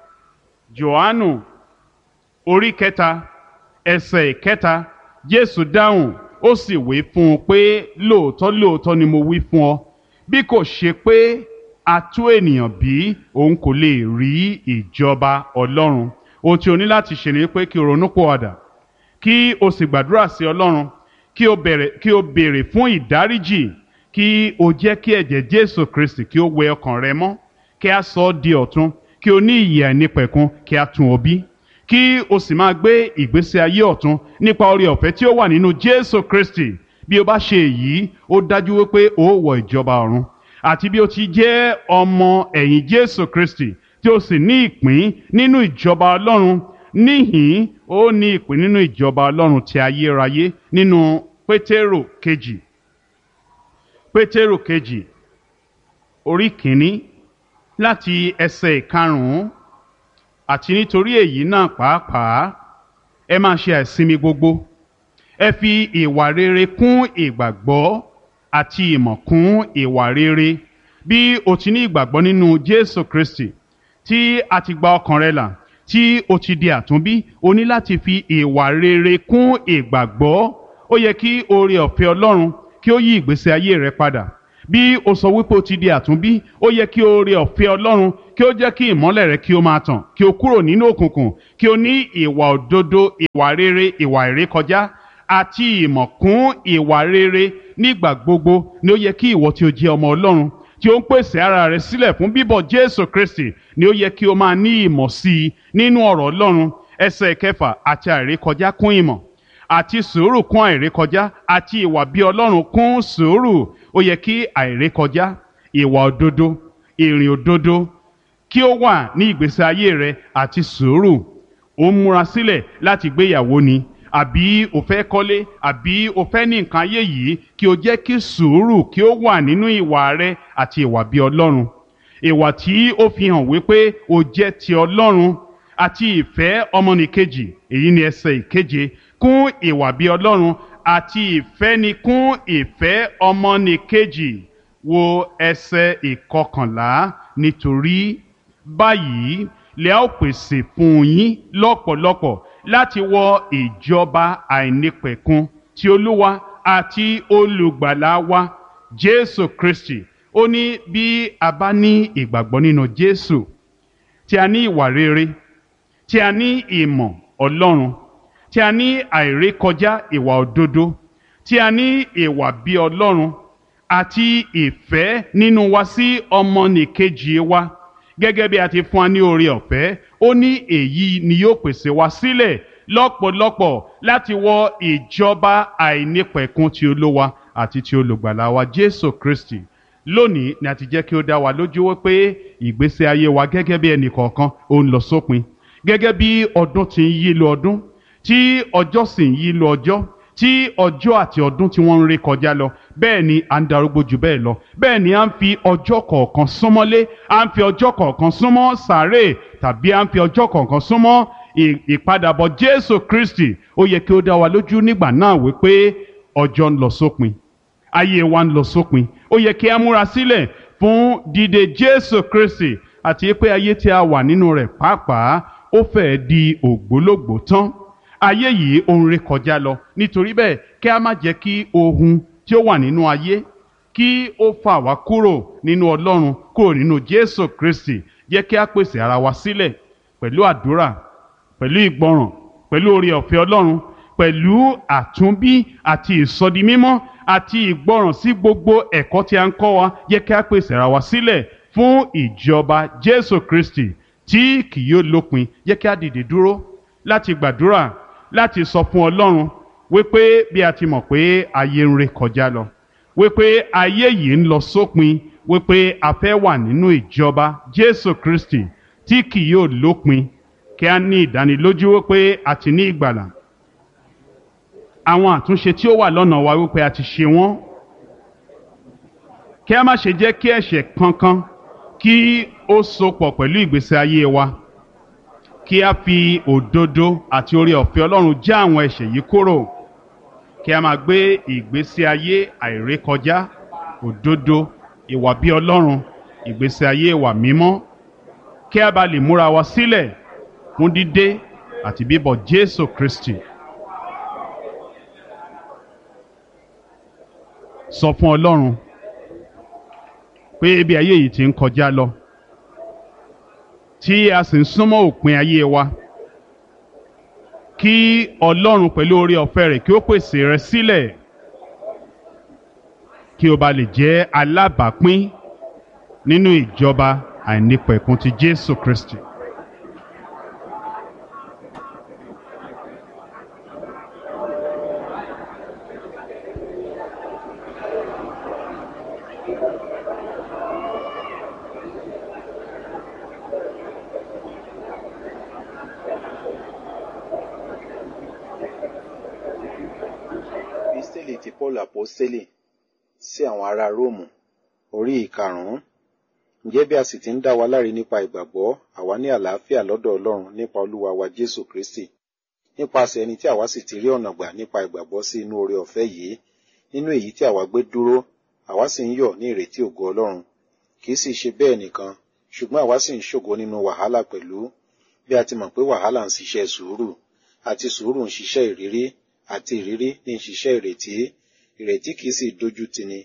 Jòhánù orí kẹta ẹsẹ̀ kẹta Jésù dáhùn ó sì wí fún un pé lóòótọ́ lóòótọ́ ni mo wí fún ọ bí kò ṣe pé a tú ènìyàn bí òun kò lè rí ìjọba Ọlọ́run ohun tí o ní láti ṣe ni pé kí o ronú pòwàdà kí o sì gbàdúrà sí Ọlọ́run kí o bẹ̀rẹ̀ kí o béèrè fún ìdáríjì kí o jẹ́ kí ẹ̀jẹ̀ Jésù Kristi kí o wẹ ọkàn rẹ mọ́ kí a sọ ọ́ di ọ̀tun kí o ní ìyè àìnípẹ̀kun kí a tún ọ bí kí o sì máa gbé ìgbésí ayé ọ̀tun nípa oore ọ̀fẹ́ tí ó wà nínú Jésù Kristi bí o bá ṣe èyí ó dájú wípé o ó wọ ìjọba ọ̀run àti bí o ti jẹ́ ọmọ ẹ̀yìn Jésù Kristi tí o sì ní ìpín nínú ìjọba Ọlọ́run níhìn ó ní ìpín nínú ìjọba Ọlọ́run ti ayérayé nínú Pétérò kejì Pétérò kejì orí kìíní láti ẹsẹ̀ ìkarùn-ún àti nítorí èyí náà pàápàá ẹ máa ṣe àìsinmi gbogbo ẹ fi ìwà rere kún ìgbàgbọ́ àti ìmọ̀ kún ìwà rere bí o ti ní ìgbàgbọ́ nínú Jésù Kristi tí a ti gba ọkàn rẹ là tí o ti di àtúnbí o ní láti fi ìwà rere kún ìgbàgbọ́ ó yẹ kí oore ọ̀fẹ́ Ọlọ́run kí ó yí ìgbésí ayé rẹ padà bí o sọ wípé o ti di àtúnbí ó yẹ kí o rí ọ̀fẹ́ ọlọ́run kí ó jẹ́ kí ìmọ́lẹ̀ rẹ kí o máa tàn kí o kúrò nínú òkùnkùn kí o ní ìwà òdodo ìwà rere ìwà ìrékọjá àti ìmọ̀ kún ìwà rere nígbà gbogbo ni ó yẹ kí ìwọ tí o jẹ́ ọmọ ọlọ́run tí ó ń pèsè ara rẹ sílẹ̀ fún bíbọ̀ jésù kristi ni ó yẹ kí o máa ní ìmọ̀ sí i nínú ọ̀rọ̀ ọlọ́run ẹsẹ̀ kẹfà àti àìrékọjá kún ìmọ̀ àti sùúrù kún àìrékọjá àti ìwà bí ọlọ́run kún sùúrù ó yẹ kí àìrékọjá ìwà òdodo ìrìn òdodo kí ó wà ní ìgbésí ayé rẹ àti sùúrù ó ń múra sílẹ̀ láti gbéyàwó ni àbí o fẹ́ kọ́lé àbí o fẹ́ ní nǹkan ayé yìí kí o jẹ́ kí sùúrù kí ó wà nínú ìwà rẹ àti ìwà bí ọlọ́run ìwà tí ó fi hàn wípé o jẹ́ ti ọlọ́run àti ìfẹ́ ọmọnìkejì èyí ni ẹsẹ̀ ìkeje kún ìwà bí ọlọ́run àti ìfẹ́ ni kún ìfẹ́ ọmọnìkejì wo ẹsẹ̀ ìkọkànlá nítorí báyìí lè ó pèsè fún yín lọ́pọ̀lọpọ̀ láti wọ ìjọba àìnípẹ̀kun ti olúwa àti olùgbàlà wa jésù kristi ó ní bí a bá ní ìgbàgbọ́ nínú jésù tí a ní ìwà rere tí a ní ìmọ̀ ọlọ́run tí a ní àìrékọjá ìwà òdodo tí a ní ìwà bí ọlọ́run àti ìfẹ́ nínú wa sí ọmọnìkejì wa gẹ́gẹ́ bí a ti fún wa ní oore ọ̀fẹ́ ó ní èyí ni yóò pèsè wa sílẹ̀ lọ́pọ̀lọpọ̀ láti wọ ìjọba àìnípẹ̀kun ti olówa àti ti olùgbàlà wa jésù kristi lónìí ni a ti jẹ́ kí ó dá wa lójú wípé ìgbésí ayé wa gẹ́gẹ́ bí ẹnì kọ̀ọ̀kan ó ń lọ sópin gẹ́gẹ́ bí ọdún ti ń yí lọ ọdún tí ọjọ́ sì ń yí lọ ọjọ́ tí ọjọ́ àti ọdún tí wọ́n ń ré kọjá lọ bẹ́ẹ̀ ni à ń darúgbó jù bẹ́ẹ̀ lọ bẹ́ẹ̀ ni à ń fi ọjọ́ kọ̀ọ̀kan súnmọ́lé à ń fi ọjọ́ kọ̀ọ̀kan súnmọ́ sàárè tàbí à ń fi ọjọ́ kọ̀ọ̀kan súnmọ́ ìpadàbọ̀ jésù kristi ó yẹ kí ó dá wa lójú nígbà náà wípé ọjọ́ ń lọ sópin ayé wa ń lọ sópin ó yẹ kí a múra sílẹ̀ fún dídé jésù kristi àti pé ayé tí a wà nínú rẹ̀ pàápàá ó fẹ́ẹ́ di ògbólógbòó tán ayé yìí ó ń ré kọjá lọ nítorí bẹ́ẹ̀ kí a má jẹ́ kí ohun tí ó wà nínú ayé kí ó fà wá kúrò nínú ọlọ́run kúrò nínú jésù kristi jẹ́ kí a pèsè ara wa sílẹ̀ pẹ̀lú àdúrà pẹ̀lú ìgbọràn pẹ̀lú oore ọ̀fẹ́ ọlọ́run pẹ̀lú àtúnbí àti ìsọdimímọ́ àti ìgbọràn sí gbogbo ẹ̀kọ́ tí a ń kọ́ wa jẹ́ kí a pèsè ara wa sílẹ̀ fún ìjọba jésù kristi tí kì yóò lópin jẹ́ kí a dìde dúró láti gbàdúrà láti sọ fún ọlọ́run wípé bí a ti mọ̀ pé ayé ń ré kọjá lọ wípé ayé yìí ń lọ sópin wípé a fẹ́ wà nínú ìjọba jésù kristi tí kì yóò lópin kí a ní ìdánilójú wípé a ti ní ìgbàlà àwọn àtúnṣe tí ó wà lọ́nà wa wípé a ti ṣe wọ́n kí a má ṣe jẹ́ kí ẹ̀ṣẹ̀ kankan kí ó sopọ̀ pẹ̀lú ìgbésí ayé wa kí a fi òdodo àti oore ọ̀fẹ́ ọlọ́run já àwọn ẹ̀ṣẹ̀ yìí kúrò kí a máa gbé ìgbésí ayé àìrékọjá òdodo ìwà bí ọlọ́run ìgbésí ayé ìwà mímọ́ kí a bá lè múra wa sílẹ̀ fún dídé àti bíbọ̀ jésù kristi. sọ fún ọlọ́run pé ibi ayé yìí ti ń kọjá lọ tí a sì ń súnmọ́ òpin ayé wa kí ọlọ́run pẹ̀lú oore ọ̀fẹ́ rẹ̀ kí ó pèsè rẹ sílẹ̀ kí o bá lè jẹ́ alábàápín nínú ìjọba àìnípẹ̀kun ti jésù kristi. epistẹ́lì ti paul apostẹ́lì sí àwọn ará róòmù orí ìkarùn-ún ǹjẹ́ bí a sì ti ń dá wa láre nípa ìgbàgbọ́ àwa ní àlàáfíà lọ́dọ̀ ọlọ́run nípa olúwa wa jésù kristi nípasẹ̀ ẹni tí àwa sì ti rí ọ̀nà gbà nípa ìgbàgbọ́ sí inú oore ọ̀fẹ́ yìí nínú èyí tí àwa gbé dúró àwa sì ń yọ̀ ní ìrètí ògo ọlọ́run kì í sì ṣe bẹ́ẹ̀ nìkan ṣùgbọ́n àwa sì ń ṣògo nínú wàhálà pẹ̀lú bí a ti mọ̀ pé wàhálà ń ṣiṣẹ́ sùúrù àti sùúrù ń ṣiṣẹ́ ìrírí àti ìrírí ní ń ṣiṣẹ́ ìrètí ìrètí kìí sì dojú tini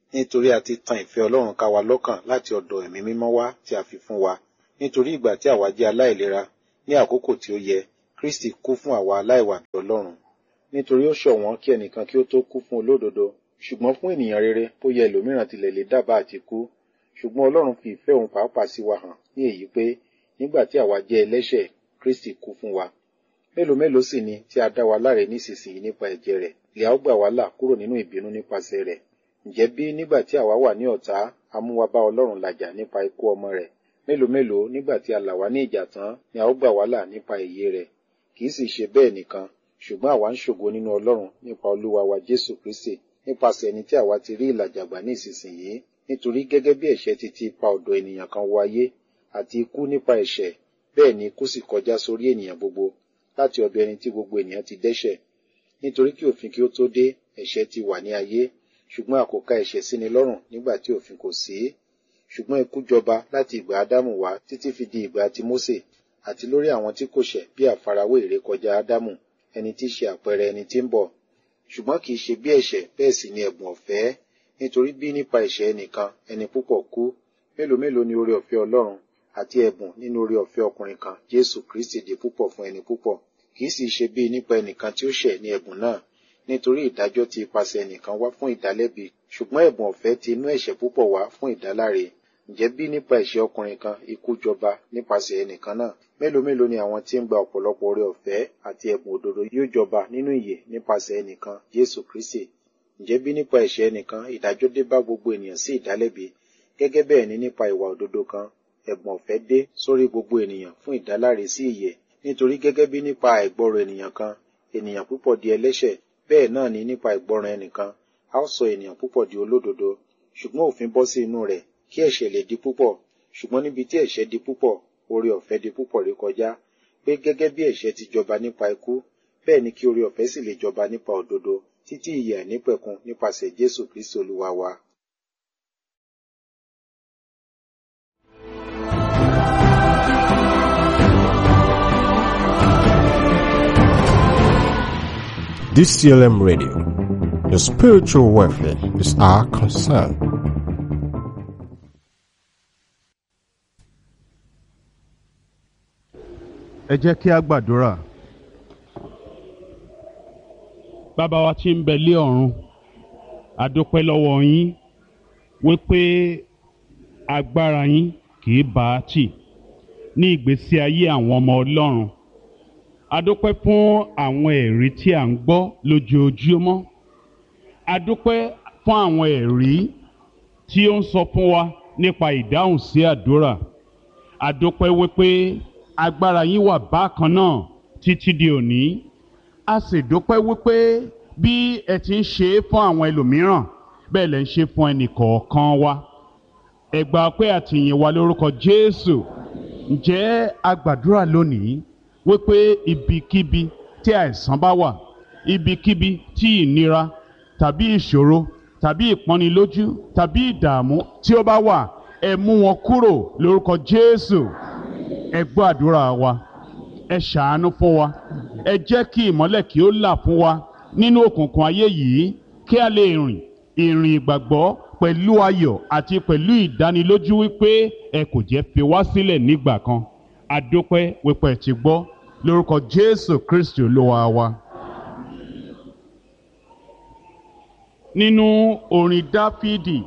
nítorí a ti tan ìfẹ́ Ọlọ́run ká wa lọ́kàn láti ọ̀dọ̀ ẹ̀mí mímọ́ wá tí a fi fún wa nítorí ìgbà tí àwa jẹ́ aláìlera ní àkókò tí ó yẹ Kristi kú fún àwa aláìwà bí Ọlọ́run nítorí ó ṣọ̀wọ́n kí ẹnìkan kí ó tó kú fún olódodo ṣùgbọ́n fún ènìyàn rere bóyá ẹlòmíràn tilẹ̀ lè dábàá àti kú ṣùgbọ́n Ọlọ́run fi ìfẹ́ òun pàápàá sí wa hàn ní èyí pé nígbà tí àwa jẹ́ ẹlẹ́ṣẹ̀ Kristi kú fún wa mélòó mélòó sì ni tí a dá wa láre nísinsìnyí nípa ẹ̀jẹ̀ rẹ̀ ìyà ó gbà wá là kúrò nínú ìbínú nípasẹ̀ rẹ̀ ǹjẹ́ bí nígbà tí àwa wà ní ọ̀tá a mú wa bá Ọlọ́run làjà nípa ikú ọmọ rẹ̀ mélòó mélòó nígbà tí a là wá ní ìjà tán ni a ó gbà wá là nípa ìyè rẹ̀ kì í sì ṣe bẹ́ẹ̀ nìkan ṣùgbọ́n àwa ń ṣògo nínú Ọlọ́run nípa Olúwa wa Jésù Kristi nípasẹ̀ ẹni tí àwa ti rí ìlàjà gbà ní ìsinsìnyí nítorí gẹ́gẹ́ bí ẹ̀ṣẹ̀ ti ti ipa ọ̀dọ̀ ènìyàn kan wọ ayé àti ikú nípa ẹ̀ṣẹ̀ bẹ́ẹ̀ ni ikú sì kọjá sórí ènìyàn gbogbo láti ọ̀dọ̀ ẹni tí gbogbo ènìyàn ti dẹ́ṣẹ̀ nítorí kí òfin kí ó tó dé ẹ̀ṣẹ̀ ti wà ní ayé ṣùgbọ́n a kò ka ẹ̀ṣẹ̀ sí ni lọ́rùn nígbà tí òfin kò sí ṣùgbọ́n ikú jọba láti ìgbà Ádámù wá títí fi di ìgbà ti Mósè àti lórí àwọn tí kò ṣẹ̀ bí àfarawé ìrékọjá Ádámù ẹni tí í ṣe àpẹẹrẹ ẹni tí ń bọ̀ ṣùgbọ́n kì í ṣe bí ẹ̀ṣẹ̀ bẹ́ẹ̀ sì ni ẹ̀bùn ọ̀fẹ́ nítorí bí nípa ẹ̀ṣẹ̀ ẹnìkan ẹni púpọ̀ kú mélòó mélòó ni oore ọ̀fẹ́ Ọlọ́run àti ẹ̀bùn nínú oore ọ̀fẹ́ ọkùnrin kan Jésù Kristi di púpọ̀ fún ẹni púpọ̀ kì í sì ṣe bí nípa ẹnìkan tí ó ṣẹ̀ ní ẹ̀bùn náà nítorí ìdájọ́ ti ipasẹ̀ ẹnìkan wá fún ìdálẹ́bi ṣùgbọ́n ẹ̀bùn ọ̀fẹ́ ti inú ẹ̀ṣẹ̀ púpọ̀ wá fún ìdáláre ǹjẹ́ bí nípa ẹ̀ṣẹ̀ ọkùnrin kan ikú jọba nípasẹ̀ ẹnìkan náà mélòó mélòó ni àwọn tí ń gba ọ̀pọ̀lọpọ̀ oore ọ̀fẹ́ àti ẹ̀bùn òdodo yóò jọba nínú ìyè nípasẹ̀ ẹnìkan Jésù Kristi ǹjẹ́ bí nípa ẹ̀ṣẹ̀ ẹnìkan ìdájọ́ dé bá gbogbo ènìyàn sí ìdálẹ́bi gẹ́gẹ́ bẹ́ẹ̀ ni nípa ìwà òdodo kan ẹ̀bùn ọ̀fẹ́ dé sórí gbogbo ènìyàn fún ìdáláre sí ìyè nítorí gẹ́gẹ́ bí nípa àìgbọ́rọ̀ ènìyàn kan ènìyàn púpọ̀ di ẹlẹ́ṣẹ̀ bẹ́ẹ̀ náà ni nípa ìgbọràn ẹnìkan a ó sọ ènìyàn púpọ̀ di olódodo ṣùgbọ́n òfin bọ́ sí inú rẹ̀ kí ẹ̀ṣẹ̀ lè di púpọ̀ ṣùgbọ́n níbi tí ẹ̀ṣẹ̀ di púpọ̀ oore ọ̀fẹ́ di púpọ̀ rí kọjá pé gẹ́gẹ́ bí ẹ̀ṣẹ̀ ti jọba nípa ikú bẹ́ẹ̀ ni kí oore ọ̀fẹ́ sì lè jọba nípa òdodo títí ìyè àìnípẹ̀kun nípasẹ̀ Jésù Kristi Olúwa wa. DCLM Radio. Your spiritual welfare is our concern. ẹ jẹ́ kí a gbàdúrà. bàbá wa tí ń bẹ lé ọ̀run a dúpẹ́ lọ́wọ́ yín wípé agbára yín kì í bá a tì ní ìgbésí ayé àwọn ọmọ ọlọ́run a dúpẹ́ fún àwọn ẹ̀rí tí à ń gbọ́ lójoojúmọ́ a dúpẹ́ fún àwọn ẹ̀rí tí ó ń sọ fún wa nípa ìdáhùn sí àdúrà a dúpẹ́ wípé agbára yín wà bákan náà títí di òní a sì dúpẹ́ wípé bí ẹ ti ń ṣe é fún àwọn ẹlòmíràn bẹ́ẹ̀ lẹ ń ṣe fún ẹnì kọ̀ọ̀kan wa ẹ gbà pé àtìyìn wa lórúkọ Jésù ǹjẹ́ a gbàdúrà lónìí wípé ibikíbi tí àìsàn bá wà ibikíbi tí ìnira tàbí ìṣòro tàbí ìpọ́nilójú tàbí ìdààmú tí ó bá wà ẹ mú wọn kúrò lórúkọ Jésù ẹ gbọ́ àdúrà wa ẹ ṣàánú fún wa ẹ jẹ́ kí ìmọ́lẹ̀ kí ó là fún wa nínú òkùnkùn ayé yìí kí a lè rìn ìrìn ìgbàgbọ́ pẹ̀lú ayọ̀ àti pẹ̀lú ìdánilójú wípé ẹ kò jẹ́ fi wá sílẹ̀ nígbà kan adúpẹ́ wípé ẹ ti gbọ́ lórúkọ Jésù Kristi Olúwa wa. nínú orin Dáfídì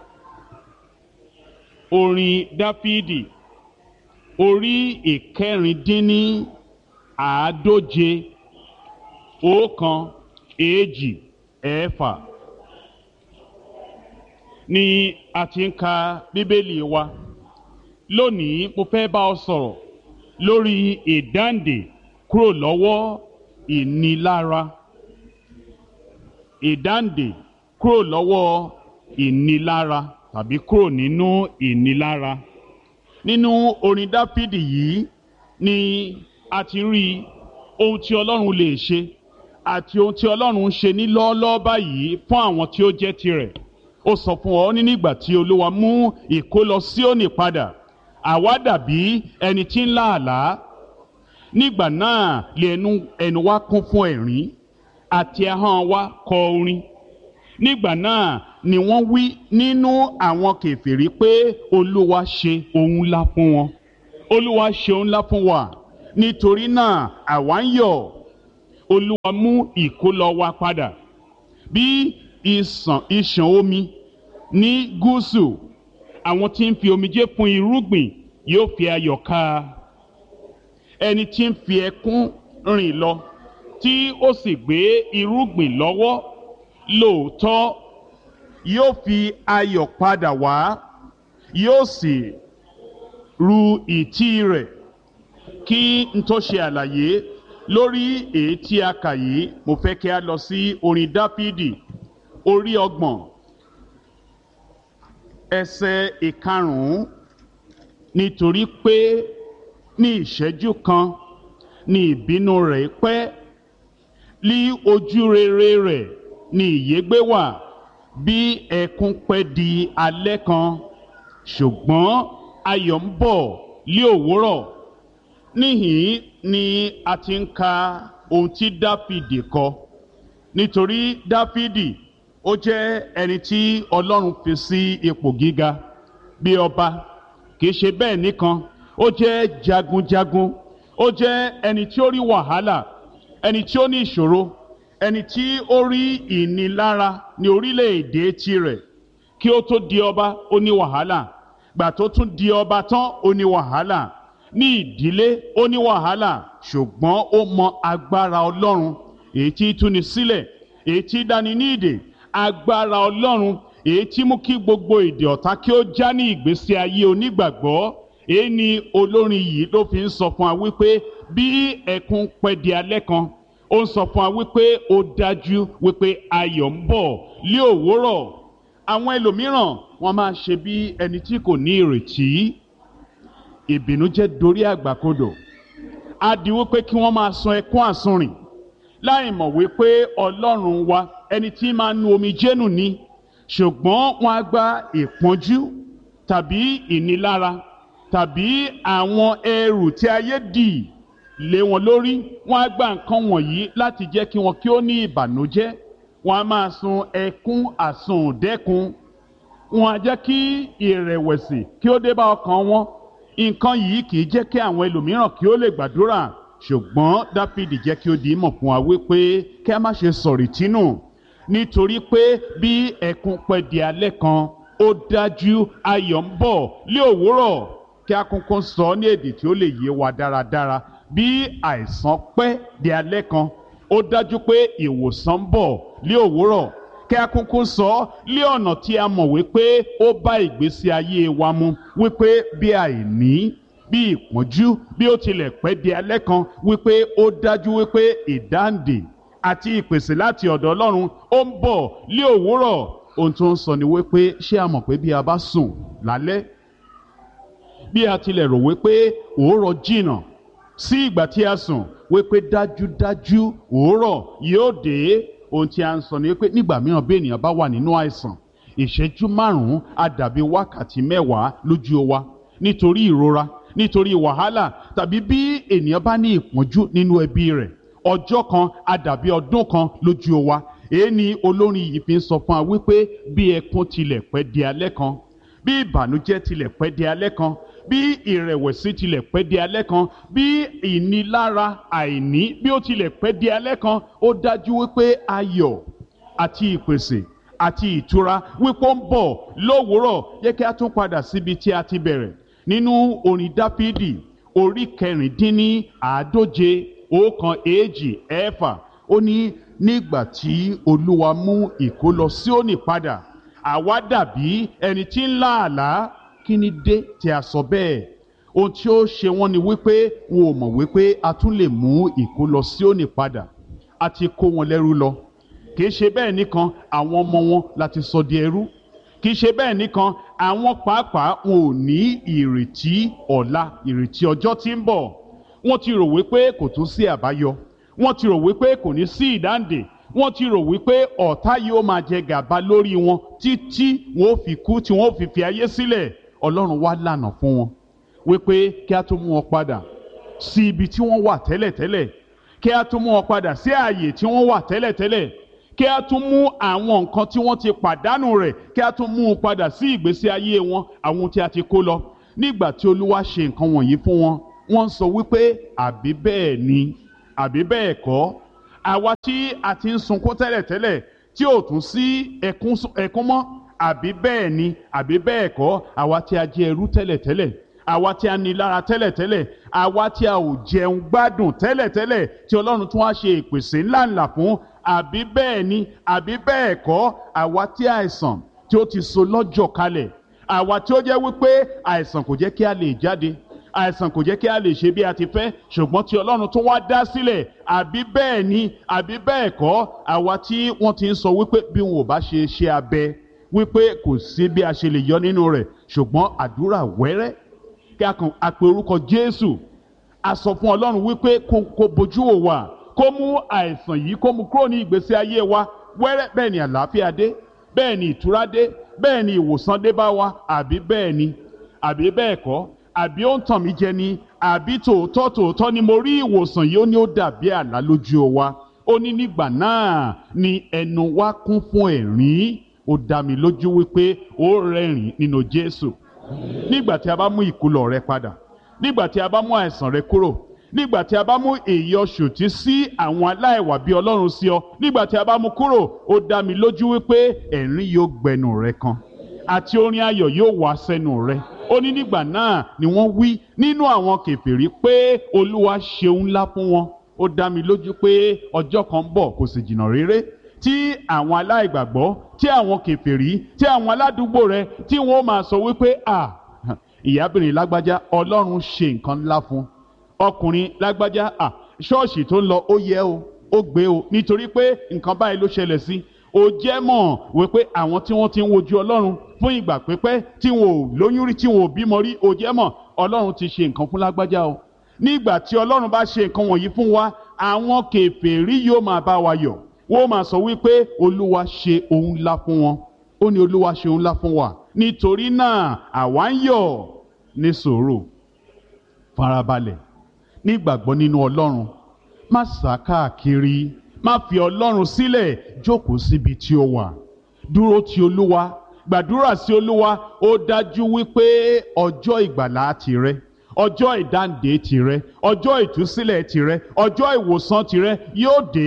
orin Dáfídì orí ìkẹrìndínní àádóje ọ̀kan èjì ẹ̀fà ni a ti ń ka bíbélì wa lónìí mo fẹ́ bá ọ sọ̀rọ̀ lórí ìdáǹdè kúrò lọ́wọ́ ìnilára ìdáǹdè kúrò lọ́wọ́ ìnilára tàbí kúrò nínú ìnilára nínú orin dáfídì yìí ni a ti rí ohun tí ọlọ́run lè ṣe àti ohun tí ọlọ́run ń ṣe ní lọ́ọ́lọ́ọ́ báyìí fún àwọn tí ó jẹ́ tirẹ̀ ó sọ fún ọ ní nígbà tí olúwa mú ìkólọ Síónì padà àwa dàbí ẹni tí ń lá àlá nígbà náà lè ẹnu ẹnu wa kún fún ẹ̀rín àti ahọ́n wa kọ orin nígbà náà ni wọ́n wí nínú àwọn kèfèrí pé olúwa ṣe ohun ńlá fún wọn olúwa ṣe ohun ńlá fún wa nítorí náà àwa ń yọ̀ olúwa mú ìkólọ wa padà bí ìsàn ìṣàn omi ní gúúsù àwọn tí ń fi omijé fún irúgbìn yóò fi ayọ̀ ká ẹni tí ń fi ẹkún rìn lọ tí ó sì gbé irúgbìn lọ́wọ́ lóòótọ́ yóò fi ayọ̀ padà wá yóò sì ru ìtí rẹ̀ kí n tó ṣe àlàyé lórí èyí tí a kà yìí mo fẹ́ kí a lọ sí orin dáfídì orí ọgbọ̀n ẹsẹ̀ ìkarùn-ún nítorí pé ní ìṣẹ́jú kan ní ìbínú rẹ̀ pẹ́ lí ojú rere rẹ̀ ní ìyégbé wà bí ẹkún pẹ́ di alẹ́ kan ṣùgbọ́n ayọ̀ ń bọ̀ lí òwúrọ̀ níhìn ni a ti ń ka ohun tí dáfídì kọ nítorí dáfídì ó jẹ́ ẹni tí ọlọ́run fi sí ipò gíga bí ọba kì í ṣe bẹ́ẹ̀ nìkan ó jẹ́ jagunjagun ó jẹ́ ẹni tí ó rí wàhálà ẹni tí ó ní ìṣòro ẹni tí ó rí ìnilára ní orílẹ̀-èdè tirẹ̀ kí ó tó di ọba ó ní wàhálà gbà tó tún di ọba tán ó ní wàhálà ní ìdílé ó ní wàhálà ṣùgbọ́n ó mọ agbára ọlọ́run èyí tí túni sílẹ̀ èyí tí dání ní ìdè agbára ọlọ́run èyí tí mú kí gbogbo èdè ọ̀tá kí ó já ní ìgbésí ayé onígbàgbọ́ èyí ni olórin yìí ló fi ń sọ fún wa wípé bí ẹkún pẹ́ di alẹ́ kan ó ń sọ fún wa wípé ó dájú wípé ayọ̀ ń bọ̀ lé òwúrọ̀ àwọn ẹlòmíràn wọ́n máa ṣe bí ẹni tí kò ní ìrètí ìbìnújẹ́ dorí àgbàkodò á di wípé kí wọ́n máa sun ẹkún àsunrìn láì mọ̀ wípé ọlọ́run wa ẹni tí máa nu omi jẹ́nu ni ṣùgbọ́n wọ́n á gba ìpọ́njú tàbí ìnilára tàbí àwọn ẹrù tí ayé dì lé wọn lórí wọ́n á gba nǹkan wọ̀nyí láti jẹ́ kí wọn kí ó ní ìbànújẹ́ wọ́n á máa sun ẹkún àsundẹ́kun wọ́n á jẹ́ kí ìrẹ̀wẹ̀sì kí ó dé bá ọkàn wọn nǹkan yìí kì í jẹ́ kí àwọn ẹlòmíràn kí ó lè gbàdúrà ṣùgbọ́n dáfídì jẹ́ kí ó di ìmọ̀ fún wa wípé kí a má ṣe sọ̀rì tínú nítorí pé bí ẹkún pẹ́ di alẹ́ kan ó dájú ayọ̀ ń bọ̀ lé òwúrọ̀ kí a kúnkún sọ ní èdè tí ó lè yé wa dáradára bí àìsàn pẹ́ di alẹ́ kan ó dájú pé ìwòsàn ń bọ̀ lé òwúrọ̀ kí a kúnkún sọ lé ọ̀nà tí a mọ̀ wípé ó bá ìgbésí ayé wa mu wípé bí àìní bí ìpọ́njú bí ó tilẹ̀ pẹ́ di alẹ́ kan wípé ó dájú wípé ìdáǹdè àti ìpèsè láti ọ̀dọ̀ Ọlọ́run ó ń bọ̀ lé òwúrọ̀ ohun tó ń sọ ni wípé ṣé a mọ̀ pé bí a bá sùn lálẹ́ bí a tilẹ̀ rò wípé òórọ̀ jìnnà sí ìgbà tí a sùn wípé dájúdájú òórọ̀ yóò dé ohun tí a ń sọ ni wípé nígbà mìíràn bí ènìyàn bá wà nínú àìsàn ìṣẹ́jú márùn-ún á dàbí wákàtí mẹ́wàá lójú wa nítorí ìrora nítorí wàhálà tàbí bí ènìyàn bá ní ìpọ́njú nínú ẹbí rẹ̀ ọjọ́ kan á dàbí ọdún kan lójú wa èyí ni olórin yìí fi ń sọ fún wa wípé bí ẹkún tilẹ̀ pẹ́ di alẹ́ kan bí ìbànújẹ́ tilẹ̀ pẹ́ di alẹ́ kan bí ìrẹ̀wẹ̀sì tilẹ̀ pẹ́ di alẹ́ kan bí ìnilára àìní bí ó tilẹ̀ pẹ́ di alẹ́ kan ó dájú wípé ayọ̀ àti ìpèsè àti ìtura wípé ó ń bọ̀ lówùúrọ̀ yẹ kí a tún padà síbi tí a ti bẹ̀rẹ̀ nínú orin dáfídì orí kẹrìndínní àádóje ọ̀kan èjì ẹ̀fà ó ní nígbà tí olúwa mú ìkólọ Síónì padà àwa dàbí ẹni tí ń lá àlá kí ni dé tí a sọ bẹ́ẹ̀ ohun tí ó ṣe wọ́n ni wípé wọn ò mọ̀ wípé a tún lè mú ìkólọ Síónì padà a ti kó wọn lẹ́rú lọ kì í ṣe bẹ́ẹ̀ nìkan àwọn ọmọ wọn láti sọ di ẹrú kì í ṣe bẹ́ẹ̀ nìkan àwọn pàápàá wọn ò ní ìrètí ọ̀la ìrètí ọjọ́ tí ń bọ̀ wọ́n ti rò wípé kò tún sí àbáyọ wọ́n ti rò wípé kò ní sí ìdáǹdè wọ́n ti rò wípé ọ̀tá yóò máa jẹ gàba lórí wọn títí wọn ò fi kú tí wọn ò fi fi ayé sílẹ̀ ọlọ́run wá lànà fún wọn wípé kí a tó mú wọn padà sí ibi tí wọ́n wà tẹ́lẹ̀tẹ́lẹ̀ kí a tó mú wọn padà sí ààyè tí wọ́n wà tẹ́lẹ̀tẹ́lẹ̀ kí a tún mú àwọn nǹkan tí wọ́n ti pàdánù rẹ̀ kí a tún mú un padà sí ìgbésí ayé wọn àwọn tí a ti kó lọ nígbà tí olúwa ṣe nǹkan wọ̀nyí fún wọn wọ́n ń sọ wípé àbí bẹ́ẹ̀ ni àbí bẹ́ẹ̀ kọ́ àwa tí a ti ń sunkún tẹ́lẹ̀tẹ́lẹ̀ tí ò tún sí ẹkún ẹkún mọ́ àbí bẹ́ẹ̀ ni àbí bẹ́ẹ̀ kọ́ àwa tí a jẹ́ ẹrú tẹ́lẹ̀tẹ́lẹ̀ àwa tí a ní lára tẹ́lẹ̀tẹ́lẹ̀ àwa tí a ò jẹun gbádùn tẹ́lẹ̀tẹ́lẹ̀ tí ọlọ́run tún wá ṣe ìpèsè ńláńlá fún àbí bẹ́ẹ̀ ni àbí bẹ́ẹ̀ kọ́ àwa tí àìsàn tí ó ti so lọ́jọ́ kalẹ̀ àwa tí ó jẹ́ wípé àìsàn kò jẹ́ kí a lè jáde àìsàn kò jẹ́ kí a lè ṣe bí a ti fẹ́ ṣùgbọ́n tí ọlọ́run tún wá dá sílẹ̀ àbí bẹ́ẹ̀ ni àbí bẹ́ẹ̀ kọ́ àwa tí wọ́n ti ń sọ wípé bí wọn ò bá ṣe ṣe abẹ wípé kò sí bí a ṣe lè yọ nínú rẹ̀ ṣùgbọ́n àdúrà wẹ́rẹ́ kí a kàn àpè orúkọ Jésù a sọ fún ọlọ́run wípé kó kó bojú wò wá kó mú àìsàn yìí kó mú kúrò ní ìgbésí ayé wa wẹ́rẹ́ bẹ́ẹ̀ ni àlàáfíà dé bẹ́ẹ̀ ni ìtura dé bẹ́ẹ̀ ni ìwòsàn dé bá wa àbí bẹ́ẹ̀ ni àbí bẹ́ẹ̀ kọ́ àbí ó ń tàn mí jẹ ni àbí tòótọ́ tòótọ́ ni mo rí ìwòsàn yìí ó ní ó dàbí àlá lójú wa ó ní nígbà náà ni ẹnu wa kún fún ẹ̀rín ó dá mi lójú wípé ó rẹ́rìn nínú Jésù nígbà tí a bá mú ìkúlọ̀ rẹ padà nígbà tí a bá mú àìsàn rẹ kúrò nígbà tí a bá mú èyí ọ̀ṣòtí sí àwọn aláìwà bí ọlọ́run sí ọ nígbà tí a bá mú kúrò ó dá mi lójú wípé ẹ̀rín yóò gbẹnu rẹ kan àti orin ayọ̀ yóò wá sẹ́nu rẹ ó ní nígbà náà ni wọ́n wí nínú àwọn kèfèrí pé olúwa ṣeun ńlá fún wọn ó dá mi lójú pé ọjọ́ kan ń bọ̀ kò sì jìnnà réré tí àwọn aláìgbàgbọ́ tí àwọn kèfèrí tí àwọn aládùúgbò rẹ tí wọ́n máa sọ wípé à ìyábìnrin lágbájá ọlọ́run ṣe nǹkan ńlá fún ọkùnrin lágbájá à ṣọ́ọ̀ṣì tó ń lọ ó yẹ o ó gbé o nítorí pé nǹkan báyìí ló ṣẹlẹ̀ sí ó jẹ́ mọ̀ wípé àwọn tí wọ́n ti ń wojú ọlọ́run fún ìgbà pípẹ́ tí wọn ò lóyún rí tí wọn ò bímọ rí ó jẹ́ mọ̀ ọlọ́run ti ṣe nǹkan fún lágbájá o nígbà tí ọlọ́run bá ṣe nǹkan wọ̀nyí fún wa àwọn kèfèrí yóò máa bá wa yọ̀ wọ́n máa sọ wípé olúwa ṣe ohun ńlá fún wọn ó ní olúwa ṣe ohun ńlá fún wa nítorí náà àwa ń yọ̀ ní sùúrù farabalẹ̀ nígbàgbọ́ nínú ọlọ́run má sá káàkiri má fi ọlọ́run sílẹ̀ jókòó síbi tí ó wà dúró ti olúwa gbàdúrà sí olúwa ó dájú wípé ọjọ́ ìgbàlá tìrẹ ọjọ́ ìdáǹdè tìrẹ ọjọ́ ìtúsílẹ̀ tìrẹ ọjọ́ ìwòsàn tìrẹ yóò dé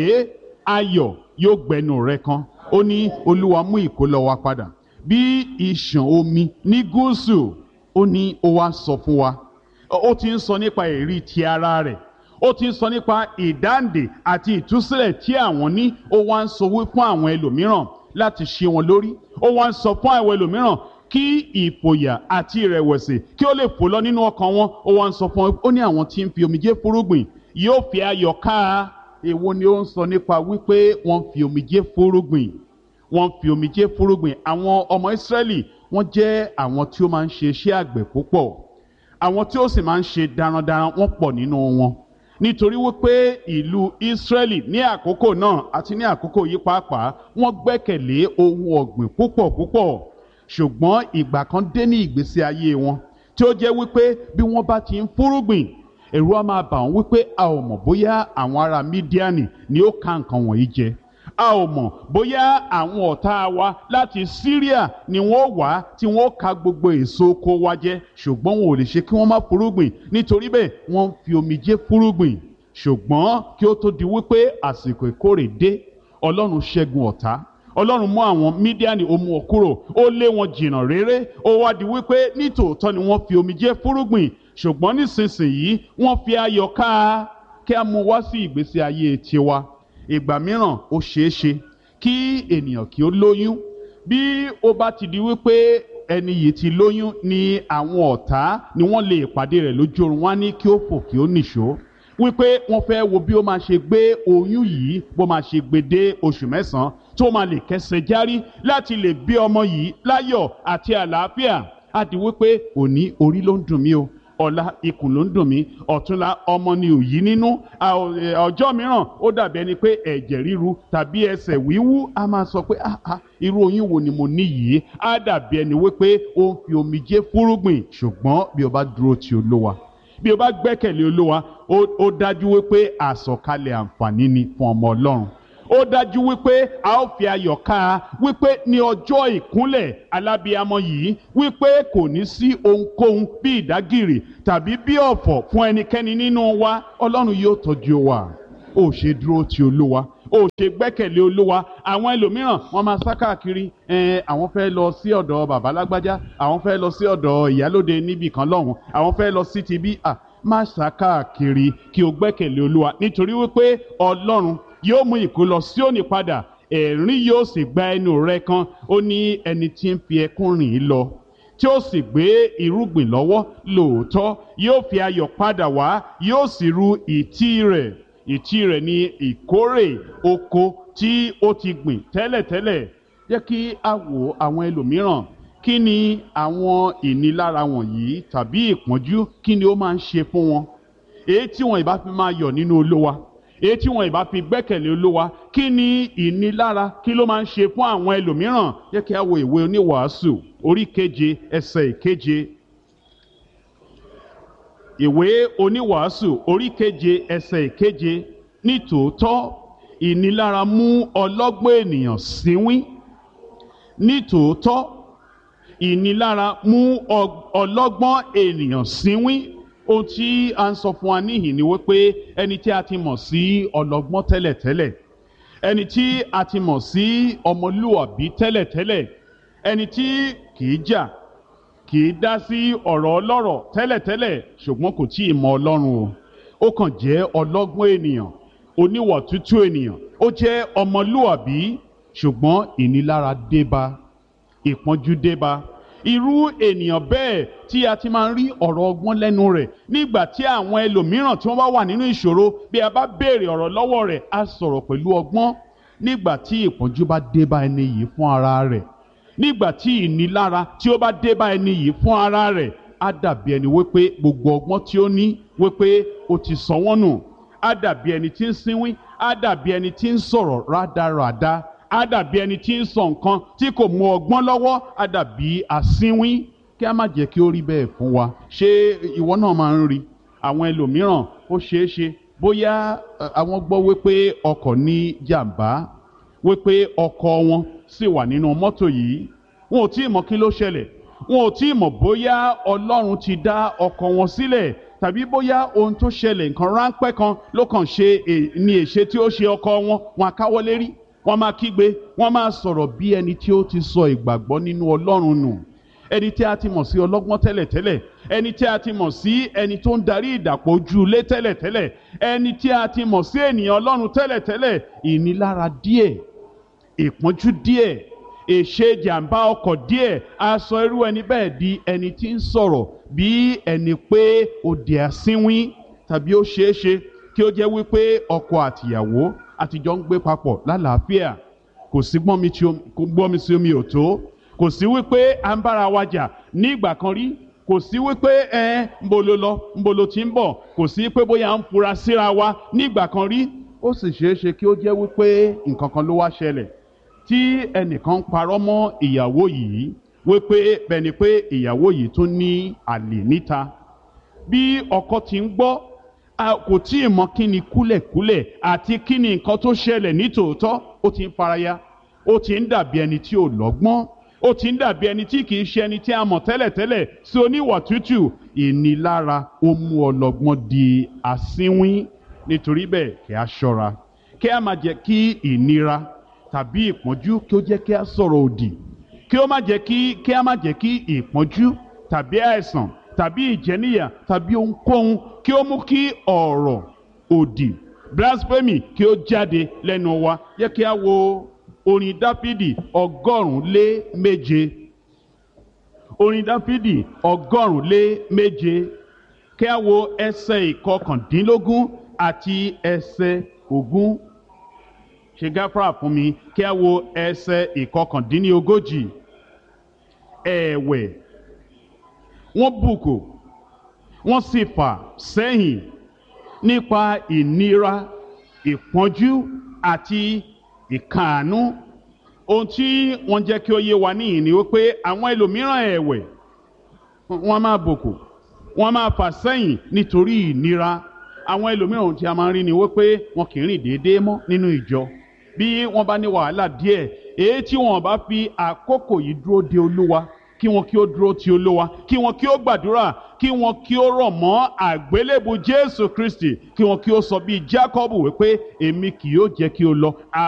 ayọ̀ yóò gbẹnu rẹ kan ó ní olúwa mú ìkólọ wa padà bí ìṣàn omi ní gúúsù ó ní ó wá sọ fún wa ó ti ń sọ nípa èrí ti ara rẹ̀ ó ti ń sọ nípa ìdáǹdè àti ìtúsílẹ̀ tí àwọn ní ó wá ń sọ wí fún àwọn ẹlòmíràn láti ṣe wọn lórí ó wá ń sọ fún àwọn ẹlòmíràn kí ìfòyà àti ìrẹ̀wẹ̀sì kí ó lè fò lọ nínú ọkàn wọn ó wá ń sọ fún wọn ó ní àwọn tí ń fi omijé fúrúgbìn yóò fi ayọ̀ ká èwo ni ó ń sọ nípa wípé wọ́n fi omijé fúrúgbìn wọ́n fi omijé fúrúgbìn àwọn ọmọ Ísírẹ́lì wọ́n jẹ́ àwọn tí ó máa ń ṣe iṣẹ́ àgbẹ̀ púpọ̀ àwọn tí ó sì máa ń ṣe darandaran wọ́n pọ̀ nínú wọn nítorí wípé ìlú Ísírẹ́lì ní àkókò náà àti ní àkókò yìí pàápàá wọ́n gbẹ́kẹ̀lé ohun ọ̀gbìn púpọ̀ púpọ̀ ṣùgbọ́n ìgbà kan dé ní ìgbésí ayé wọn tí ó jẹ́ wípé bí wọ́n bá ti ń fúrúgbìn ẹ̀rù á máa bà wọ́n wípé a ò mọ̀ bóyá àwọn ará Mídíánì ni ó ka nǹkan wọ̀nyí jẹ a ò mọ̀ bóyá àwọn ọ̀tá wa láti Syria ni wọ́n wá tí wọ́n ka gbogbo èso oko wa jẹ ṣùgbọ́n wọn ò lè ṣe kí wọ́n má fúrúgbìn nítorí bẹ́ẹ̀ wọ́n ń fi omijé fúrúgbìn ṣùgbọ́n kí ó tó di wípé àsìkò ìkórè dé Ọlọ́run ṣẹ́gun ọ̀tá Ọlọ́run mú àwọn Mídíánì ó mú ọ kúrò ó lé wọn jìnnà réré ó wá di wípé nítòótọ́ ni wọ́n fi omijé fúrúgbìn ṣùgbọ́n nísinsìnyí wọ́n fi ayọ̀ ká kí a mú wá sí ìgbésí ayé tiwa ìgbà mìíràn ó ṣeé ṣe kí ènìyàn kí ó lóyún bí ó bá ti di wípé ẹni yìí ti lóyún ni àwọn ọ̀tá ni wọ́n lè pàdé rẹ̀ lójú oorun wá ní kí ó fò kí ó nìṣó wípé wọ́n fẹ́ wo bí ó máa ṣe gbé oyún yìí bó máa ṣe gbé dé oṣù mẹ́sàn-án tó máa lè kẹsẹ̀ járí láti lè bí ọmọ yìí láyọ̀ àti àlàáfíà á di wípé òní orí ló ń dùn mí o ọ̀la ikùn ló ń dùn mí ọ̀túnla ọmọ ni òyí nínú ọjọ́ mìíràn ó dàbí ẹni pé ẹ̀jẹ̀ ríru tàbí ẹsẹ̀ wíwú a máa sọ pé irú oyún wo ni mo ní yìí á dàbí ẹni wípé ó ń fi omijé fúrúgbìn ṣùgbọ́n bí o bá dúró ti olówa bí o bá gbẹ́kẹ̀lé olówa ó dájú wípé àsọ̀kalẹ̀ àǹfààní ni fún ọmọ ọlọ́run ó dájú wípé a ó fi ayọ̀ ká a wípé ní ọjọ́ ìkúnlẹ̀ alábíamọ yìí wípé kò ní sí ohunkóhun bí ìdágìrì tàbí bí ọ̀fọ̀ fún ẹnikẹ́ni nínú wa ọlọ́run yóò tọ́jú wa ó ṣe dúró ti olúwa ó ṣe gbẹ́kẹ̀lé olúwa àwọn ẹlòmíràn wọ́n máa sá káàkiri ẹ̀ẹ́n àwọn fẹ́ lọ sí ọ̀dọ̀ bàbá lágbájá àwọn fẹ́ lọ sí ọ̀dọ̀ ìyálóde níbì kan lọ́hùn àwọn fẹ́ lọ sí ti bí à má sá káàkiri kí o gbẹ́kẹ̀lé olúwa nítorí wípé ọlọ́run yóò mú ìkólọ Síónì padà ẹ̀rín yóò sì gba ẹnu rẹ kan ó ní ẹni tí ń fi ẹkún rìn ín lọ tí ó sì gbé irúgbìn lọ́wọ́ lóòótọ́ yóò fi ayọ̀ padà wá yóò sì ru ìtí rẹ̀ ìtí rẹ̀ ní ìkórè oko tí ó ti gbìn tẹ́lẹ̀tẹ́lẹ̀ jẹ́ kí a wo àwọn ẹlòmíràn kí ni àwọn ìnilára wọ̀nyí tàbí ìpọ́njú kí ni ó máa ń ṣe fún wọn èyí tí wọn ìbá fi máa yọ̀ nínú olówa èyí tí wọn ìbá fi gbẹ́kẹ̀lé olówa kí ni ìnilára kí ló máa ń ṣe fún àwọn ẹlòmíràn jẹ́ kí a wo ìwé oníwàásù orí keje ẹsẹ̀ ìkeje ìwé oníwàásù orí keje ẹsẹ̀ ìkeje nítòótọ́ ìnilára mú ọlọ́gbọ́n ènìyàn síwín nítòótọ́ ìnilára mú ọlọ́gbọ́n ènìyàn síwín ohun tí a ń sọ fún wa níhìn ni wípé ẹni tí a ti mọ̀ sí ọlọ́gbọ́n tẹ́lẹ̀tẹ́lẹ̀ ẹni tí a ti mọ̀ sí ọmọlúwàbí tẹ́lẹ̀tẹ́lẹ̀ ẹni tí kìí jà kìí dá sí ọ̀rọ̀ ọlọ́rọ̀ tẹ́lẹ̀tẹ́lẹ̀ ṣùgbọ́n kò tí ì mọ ọlọ́run o ó kàn jẹ́ ọlọ́gbọ́n ènìyàn oníwà tútù ènìyàn ó jẹ́ ọmọlúwàbí ṣùgbọ́n ìnilára débá ìpọ́njú débá irú ènìyàn bẹ́ẹ̀ tí a ti máa ń rí ọ̀rọ̀ ọgbọ́n lẹ́nu rẹ̀ nígbà tí àwọn ẹlòmíràn tí wọ́n bá wà nínú ìṣòro bí a bá béèrè ọ̀rọ̀ lọ́wọ́ rẹ̀ á sọ̀rọ̀ pẹ̀lú ọgbọ́n nígbà tí ìpọ́njú bá débá ẹni yìí fún ara rẹ̀ nígbà tí ìnilára tí ó bá débá ẹni yìí fún ara rẹ̀ á dàbí ẹni wípé gbogbo ọgbọ́n tí ó ní wípé ó ti sọ wọ́n nù á dàbí ẹni tí ń sínwín á dàbí ẹni tí ń sọ̀rọ̀ rádaràda á dàbí ẹni tí ń sọ nǹkan tí kò mú ọgbọ́n lọ́wọ́ á dàbí asínwín kí a má jẹ́ kí ó rí bẹ́ẹ̀ fún wa ṣé ìwọ náà máa ń rí àwọn ẹlòmíràn ó ṣeé ṣe bóyá àwọn gbọ́ wípé ọkọ̀ ní jàǹbá wípé ọkọ̀ wọn sì wà nínú mọ́tò yìí wọn ò tí ì mọ̀ kí ló ṣẹlẹ̀ wọn ò tí ì mọ̀ bóyá ọlọ́run ti dá ọkọ̀ wọn sílẹ̀ tàbí bóyá ohun tó ṣẹlẹ̀ nǹkan ráńpẹ́ kan ló kàn ṣe ní èṣe tí ó ṣe ọkọ̀ wọn wọn àkáwọ́ lérí wọ́n máa kígbe wọ́n máa sọ̀rọ̀ bí ẹni tí ó ti sọ ìgbàgbọ́ nínú ọlọ́run nù ẹni tí a ti mọ̀ sí ọlọ́gbọ́n tẹ́lẹ̀tẹ́lẹ̀ ẹni tí a ti mọ̀ sí ẹni tó ń darí ìdàpọ̀ ojú ilé tẹ́lẹ̀tẹ́lẹ̀ ẹni tí a ti mọ̀ sí ènìyàn ọlọ́run tẹ́lẹ̀tẹ́lẹ̀ ìnilára díẹ̀ ìpọ́njú díẹ̀ èṣe jàǹbá ọkọ̀ díẹ̀ a sọ irú ẹni bẹ́ẹ̀ di ẹni tí ń sọ̀rọ̀ bí ẹni pé ó di asínwín tàbí ó ṣeé ṣe kí ó jẹ́ wípé ọkọ àtìyàwó àtijọ́ ń gbé papọ̀ lálàáfíà kò sí gbọ́n mi sí omi ò tó kò sí wípé à ń bára wa jà ní ìgbà kan rí kò sí wípé ẹ ń bolo lọ ń bolo tí ń bọ̀ kò sí pé bóyá ń fura síra wa ní ìgbà kan rí ó sì ṣeé ṣe kí ó jẹ́ wípé nǹkan kan ló wá ṣẹlẹ̀ tí ẹnìkan ń parọ́ mọ́ ìyàwó yìí wípé bẹ́ni pé ìyàwó yìí tún ní àlè níta bí ọkọ ti ń gbọ́ kò tí ì mọ kí ni kúlẹ̀kúlẹ̀ àti kí ni nǹkan tó ṣẹlẹ̀ nítòótọ́ ó ti ń faraya ó ti ń dàbí ẹni tí ò lọ́gbọ́n ó ti ń dàbí ẹni tí kì í ṣe ẹni tí a mọ̀ tẹ́lẹ̀tẹ́lẹ̀ sí oníwà tútù ìnilára ó mú ọlọ́gbọ́n di asínwín nítorí bẹ́ẹ̀ kí a ṣọ́ra kí a má jẹ́ kí ìnira tàbí ìpọ́njú kí ó jẹ́ kí a sọ̀rọ̀ òdì kí ó má jẹ́ kí kí a má jẹ́ kí ìpọ́njú tàbí àìsàn tàbí ìjẹníyà tàbí ohunkóhun kí ó mú kí ọ̀rọ̀ òdì blasphemy kí ó jáde lẹ́nu wa yẹ kí a wo orin dáfídì ọgọ́rùn-ún lé méje orin dáfídì ọgọ́rùn-ún lé méje kí a wo ẹsẹ̀ ìkọkàndínlógún àti ẹsẹ̀ ogún ṣe gáfárà fún mi kí a wo ẹsẹ̀ ìkọkàndínlógójì ẹ̀wẹ̀ wọ́n bùkù wọ́n sì fà sẹ́yìn nípa ìnira ìpọ́njú àti ìkàánú ohun tí wọ́n jẹ́ kí ó yé wa níyìn ni wípé àwọn ẹlòmíràn ẹ̀wẹ̀ wọ́n máa bùkù wọ́n máa fà sẹ́yìn nítorí ìnira àwọn ẹlòmíràn ohun tí a máa ń rí ni wípé wọn kì í rìn déédéé mọ́ nínú ìjọ bí wọ́n bá ní wàhálà díẹ̀ èyí tí wọ́n bá fi àkókò yìí dúró de olúwa kí wọn kí ó dúró ti olúwa kí wọn kí ó gbàdúrà kí wọn kí ó rọ̀ mọ́ àgbélébù jésù kristi kí wọn kí ó sọ bíi jacob wípé èmi kì yóò jẹ́ kí o lọ